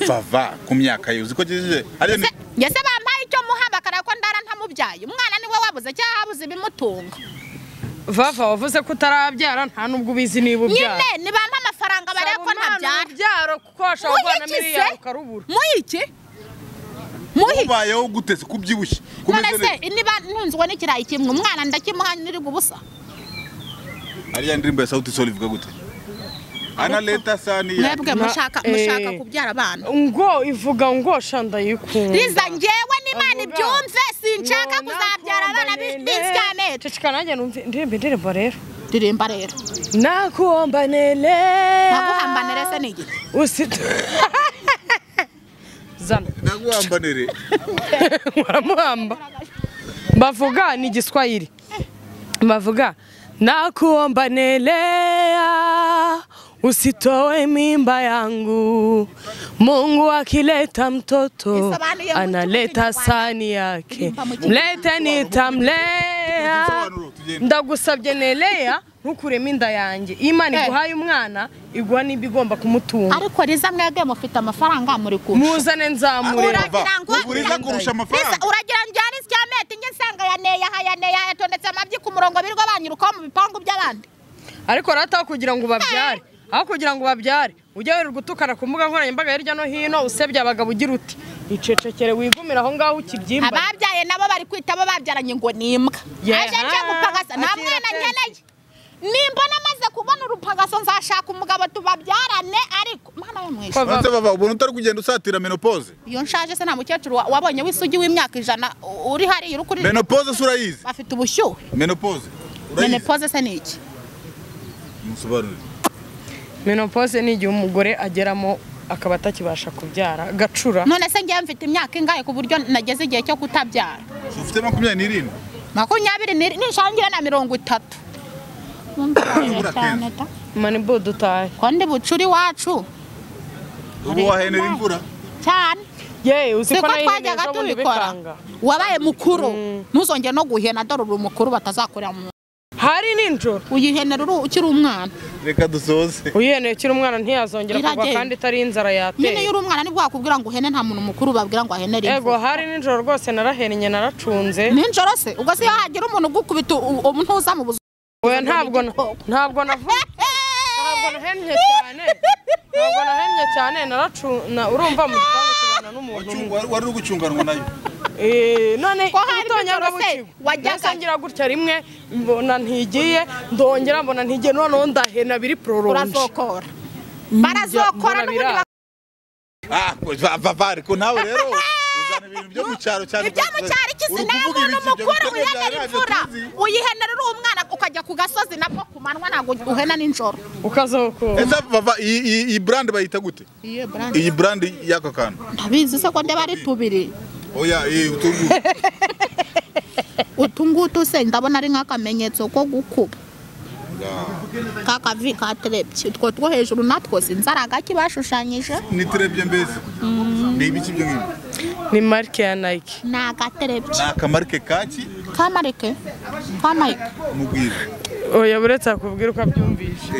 vava ku myaka yawe uzi ko agejeje ariyo ni- ngese bampaye icyo muha bakareba ko ndara ntamubyaye umwana niwe wabuze cyangwa habuze ibimutunga vava wavuze ko utarabyara nta n'ubwo ubizi niba ubyara nyine nibampa amafaranga barebe ko ntabyara urubyaro kuko washobora guhana muyikize miliyari ukarubura muyiki muhi ubayeho gutese kubyibushye none kumeze se neza niba ntunzwe n'ikirayi kimwe umwana ndakimuha niriga ubusa ariya ndirimbo ya sauti sol ivuga gute ana leta saniya mwebwe Na- mushaka eh. mushaka kubyara abana ngo ivuga ngo shanda yikunda riza njyewe n'imana Avuga. ibyumve sinshaka kuzabyara abana b'insigamete ceceka nanjye numve ndirimba indirimbo rero ririmba rero nakuombanele naguhambanire se ni igiti usit zana naguhambanire waramuhamba bavuga ni igiswahili bavuga nakuomba nelea usitoe mimba yangu mungu akileta mtoto Nisabanuye mu analeta Kinyarwanda. sani yake Ilimpa mu Kinyarwanda. mlete nitamlea Udusobanuro tugende. ndagusabye nelea ntukuremo inda yanjye imana Eh. iguhaye umwana iguha n'ibigomba kumutunga ariko riza mwebwe mufite amafaranga muri kurusha muzane nzamurera Ura- Uragira ngo- uguriza kurusha Lisa, amafaranga uragira ngo njyane isya meti njye nsanga yaneye aha yaneye aha yatondetse amabyi ku murongo birirwa banyurukaho mu bipangu by'abandi ariko rata kugira ngo babyare aho kugira ngo babyare ujya wirirwa utukana ku mbuga nkoranyambaga hirya no hino usebya abagabo ugira uti icecekere wigumira aho ngaho ukibyimba ababyaye nabo bari kwita abo babyaranye ngo ni imbwa Yeah. aje nje gupagasa nta Akira mwana kenshi. nkeneye nimbona amaze kubona urupagaso nzashaka umugabo tubabyarane ariko mana yo mwishe Ko- Uretse vava ubona utari kugenda usatira menopause iyo nshaje se nta mukecuru wa- wabonye w'isugi w'imyaka ijana u- uri hariya uri kuri menopause se urayizi bafite ubushyuhe menopause urayizi menopause se ni iki musobanurire menopause ni igihe umugore ageramo akaba atakibasha kubyara agacura none se ngewe mfite imyaka ingahe ku buryo nageze igihe cyo kutabyara So, ufite makumyabiri n'irindwi makumyabiri n'iri- nishangire na mirongo itatu Urabura kenshi. manibu dutahe ko ndi bucuri wacu ubu wahenera imvura cyane yewe uzi siko ko nayihinduye twajyaga ejo bundi tubikora bikanga wabaye mukuru ntuzongere no guhena dore uri umukuru batazakorera mu hari ninjoro uyihenera uri- ukiri umwana reka dusoze uyiheneye ukiri umwana ntiyazongera kugwa Iragenda. kandi itari inzara nyine iyo yateye uri umwana nibwo wakubwira ngo uhene nta muntu mukuru babwira ngo ahenere ego imvura hari ninjoro rwose narahennye naracunze ninjoro se ubwo se iyo hagira umuntu ugukubita u- ubu ntuza mu buzima we ntabwo na- ntabwo navuga ntabwo nahennye cyane ntabwo nahennye cyane naracu- na- urumva mu gipangu tubana n'umuntu umwe. wari uri gucyunganwa nayo Eh, none Ko hari ubutonyanga mikoro se, bukigo. wajyaga- Mbese ngira gutya rimwe mbona ntigiye ndongera mbona ntigiye noneho ndahena biri pororonje urazokora barazokora mbona n'ubundi Ah, vava ariko nawe rero uzana ibintu byo mu cyaro cyane ibyo mu cyaro ikisi nawe n'umukuru wihenera imvura uyihenera uri umwana ukajya ku gasozi nabwo ku manywa ntabwo uhena nijoro ukazokora ese vava iyi- iyi iyi brand bayita gute iyi brand y'aka kantu ntabizi se ko ndeba ari tubiri oya iyi utungu utu ngutu se ndabona ari nk'akamenyetso ko gukuba ka kavi katerebye utwo two hejuru natwo sinzi ari agaki bashushanyije ni terebye mbese ni ibiki byo ngibyo ni marike ya nike ni agaterebye ni akamarike kaki ka marike ka nayike mubwira oya buretse akubwira uko abyumvisha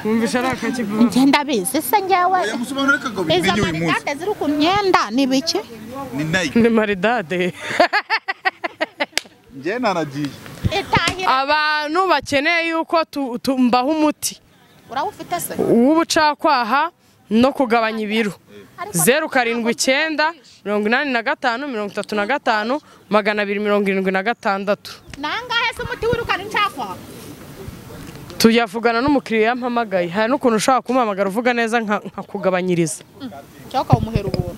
wumvisha ari akakivuga ngenda bizi se njyewe oya musobanure kagabi izo n'igi uyu munsi marigate ziri ku myenda ni biki ni nike ni maridade njye naragiye itahira abantu bakeneye yuko tu- tu- mbaha umuti urawufite se w'ubucakwaha no kugabanya ibiro zeru karindwi icyenda mirongo inani na gatanu mirongo itatu na gatanu magana abiri mirongo irindwi na gatandatu nangahe se umuti wirukana incakwa tuyavugana n'umukiriya yampamagaye hari n'ukuntu ushobora kumuhamagara uvuga neza nka- nkakugabanyiriza cyangwa ukawumuhera ubuntu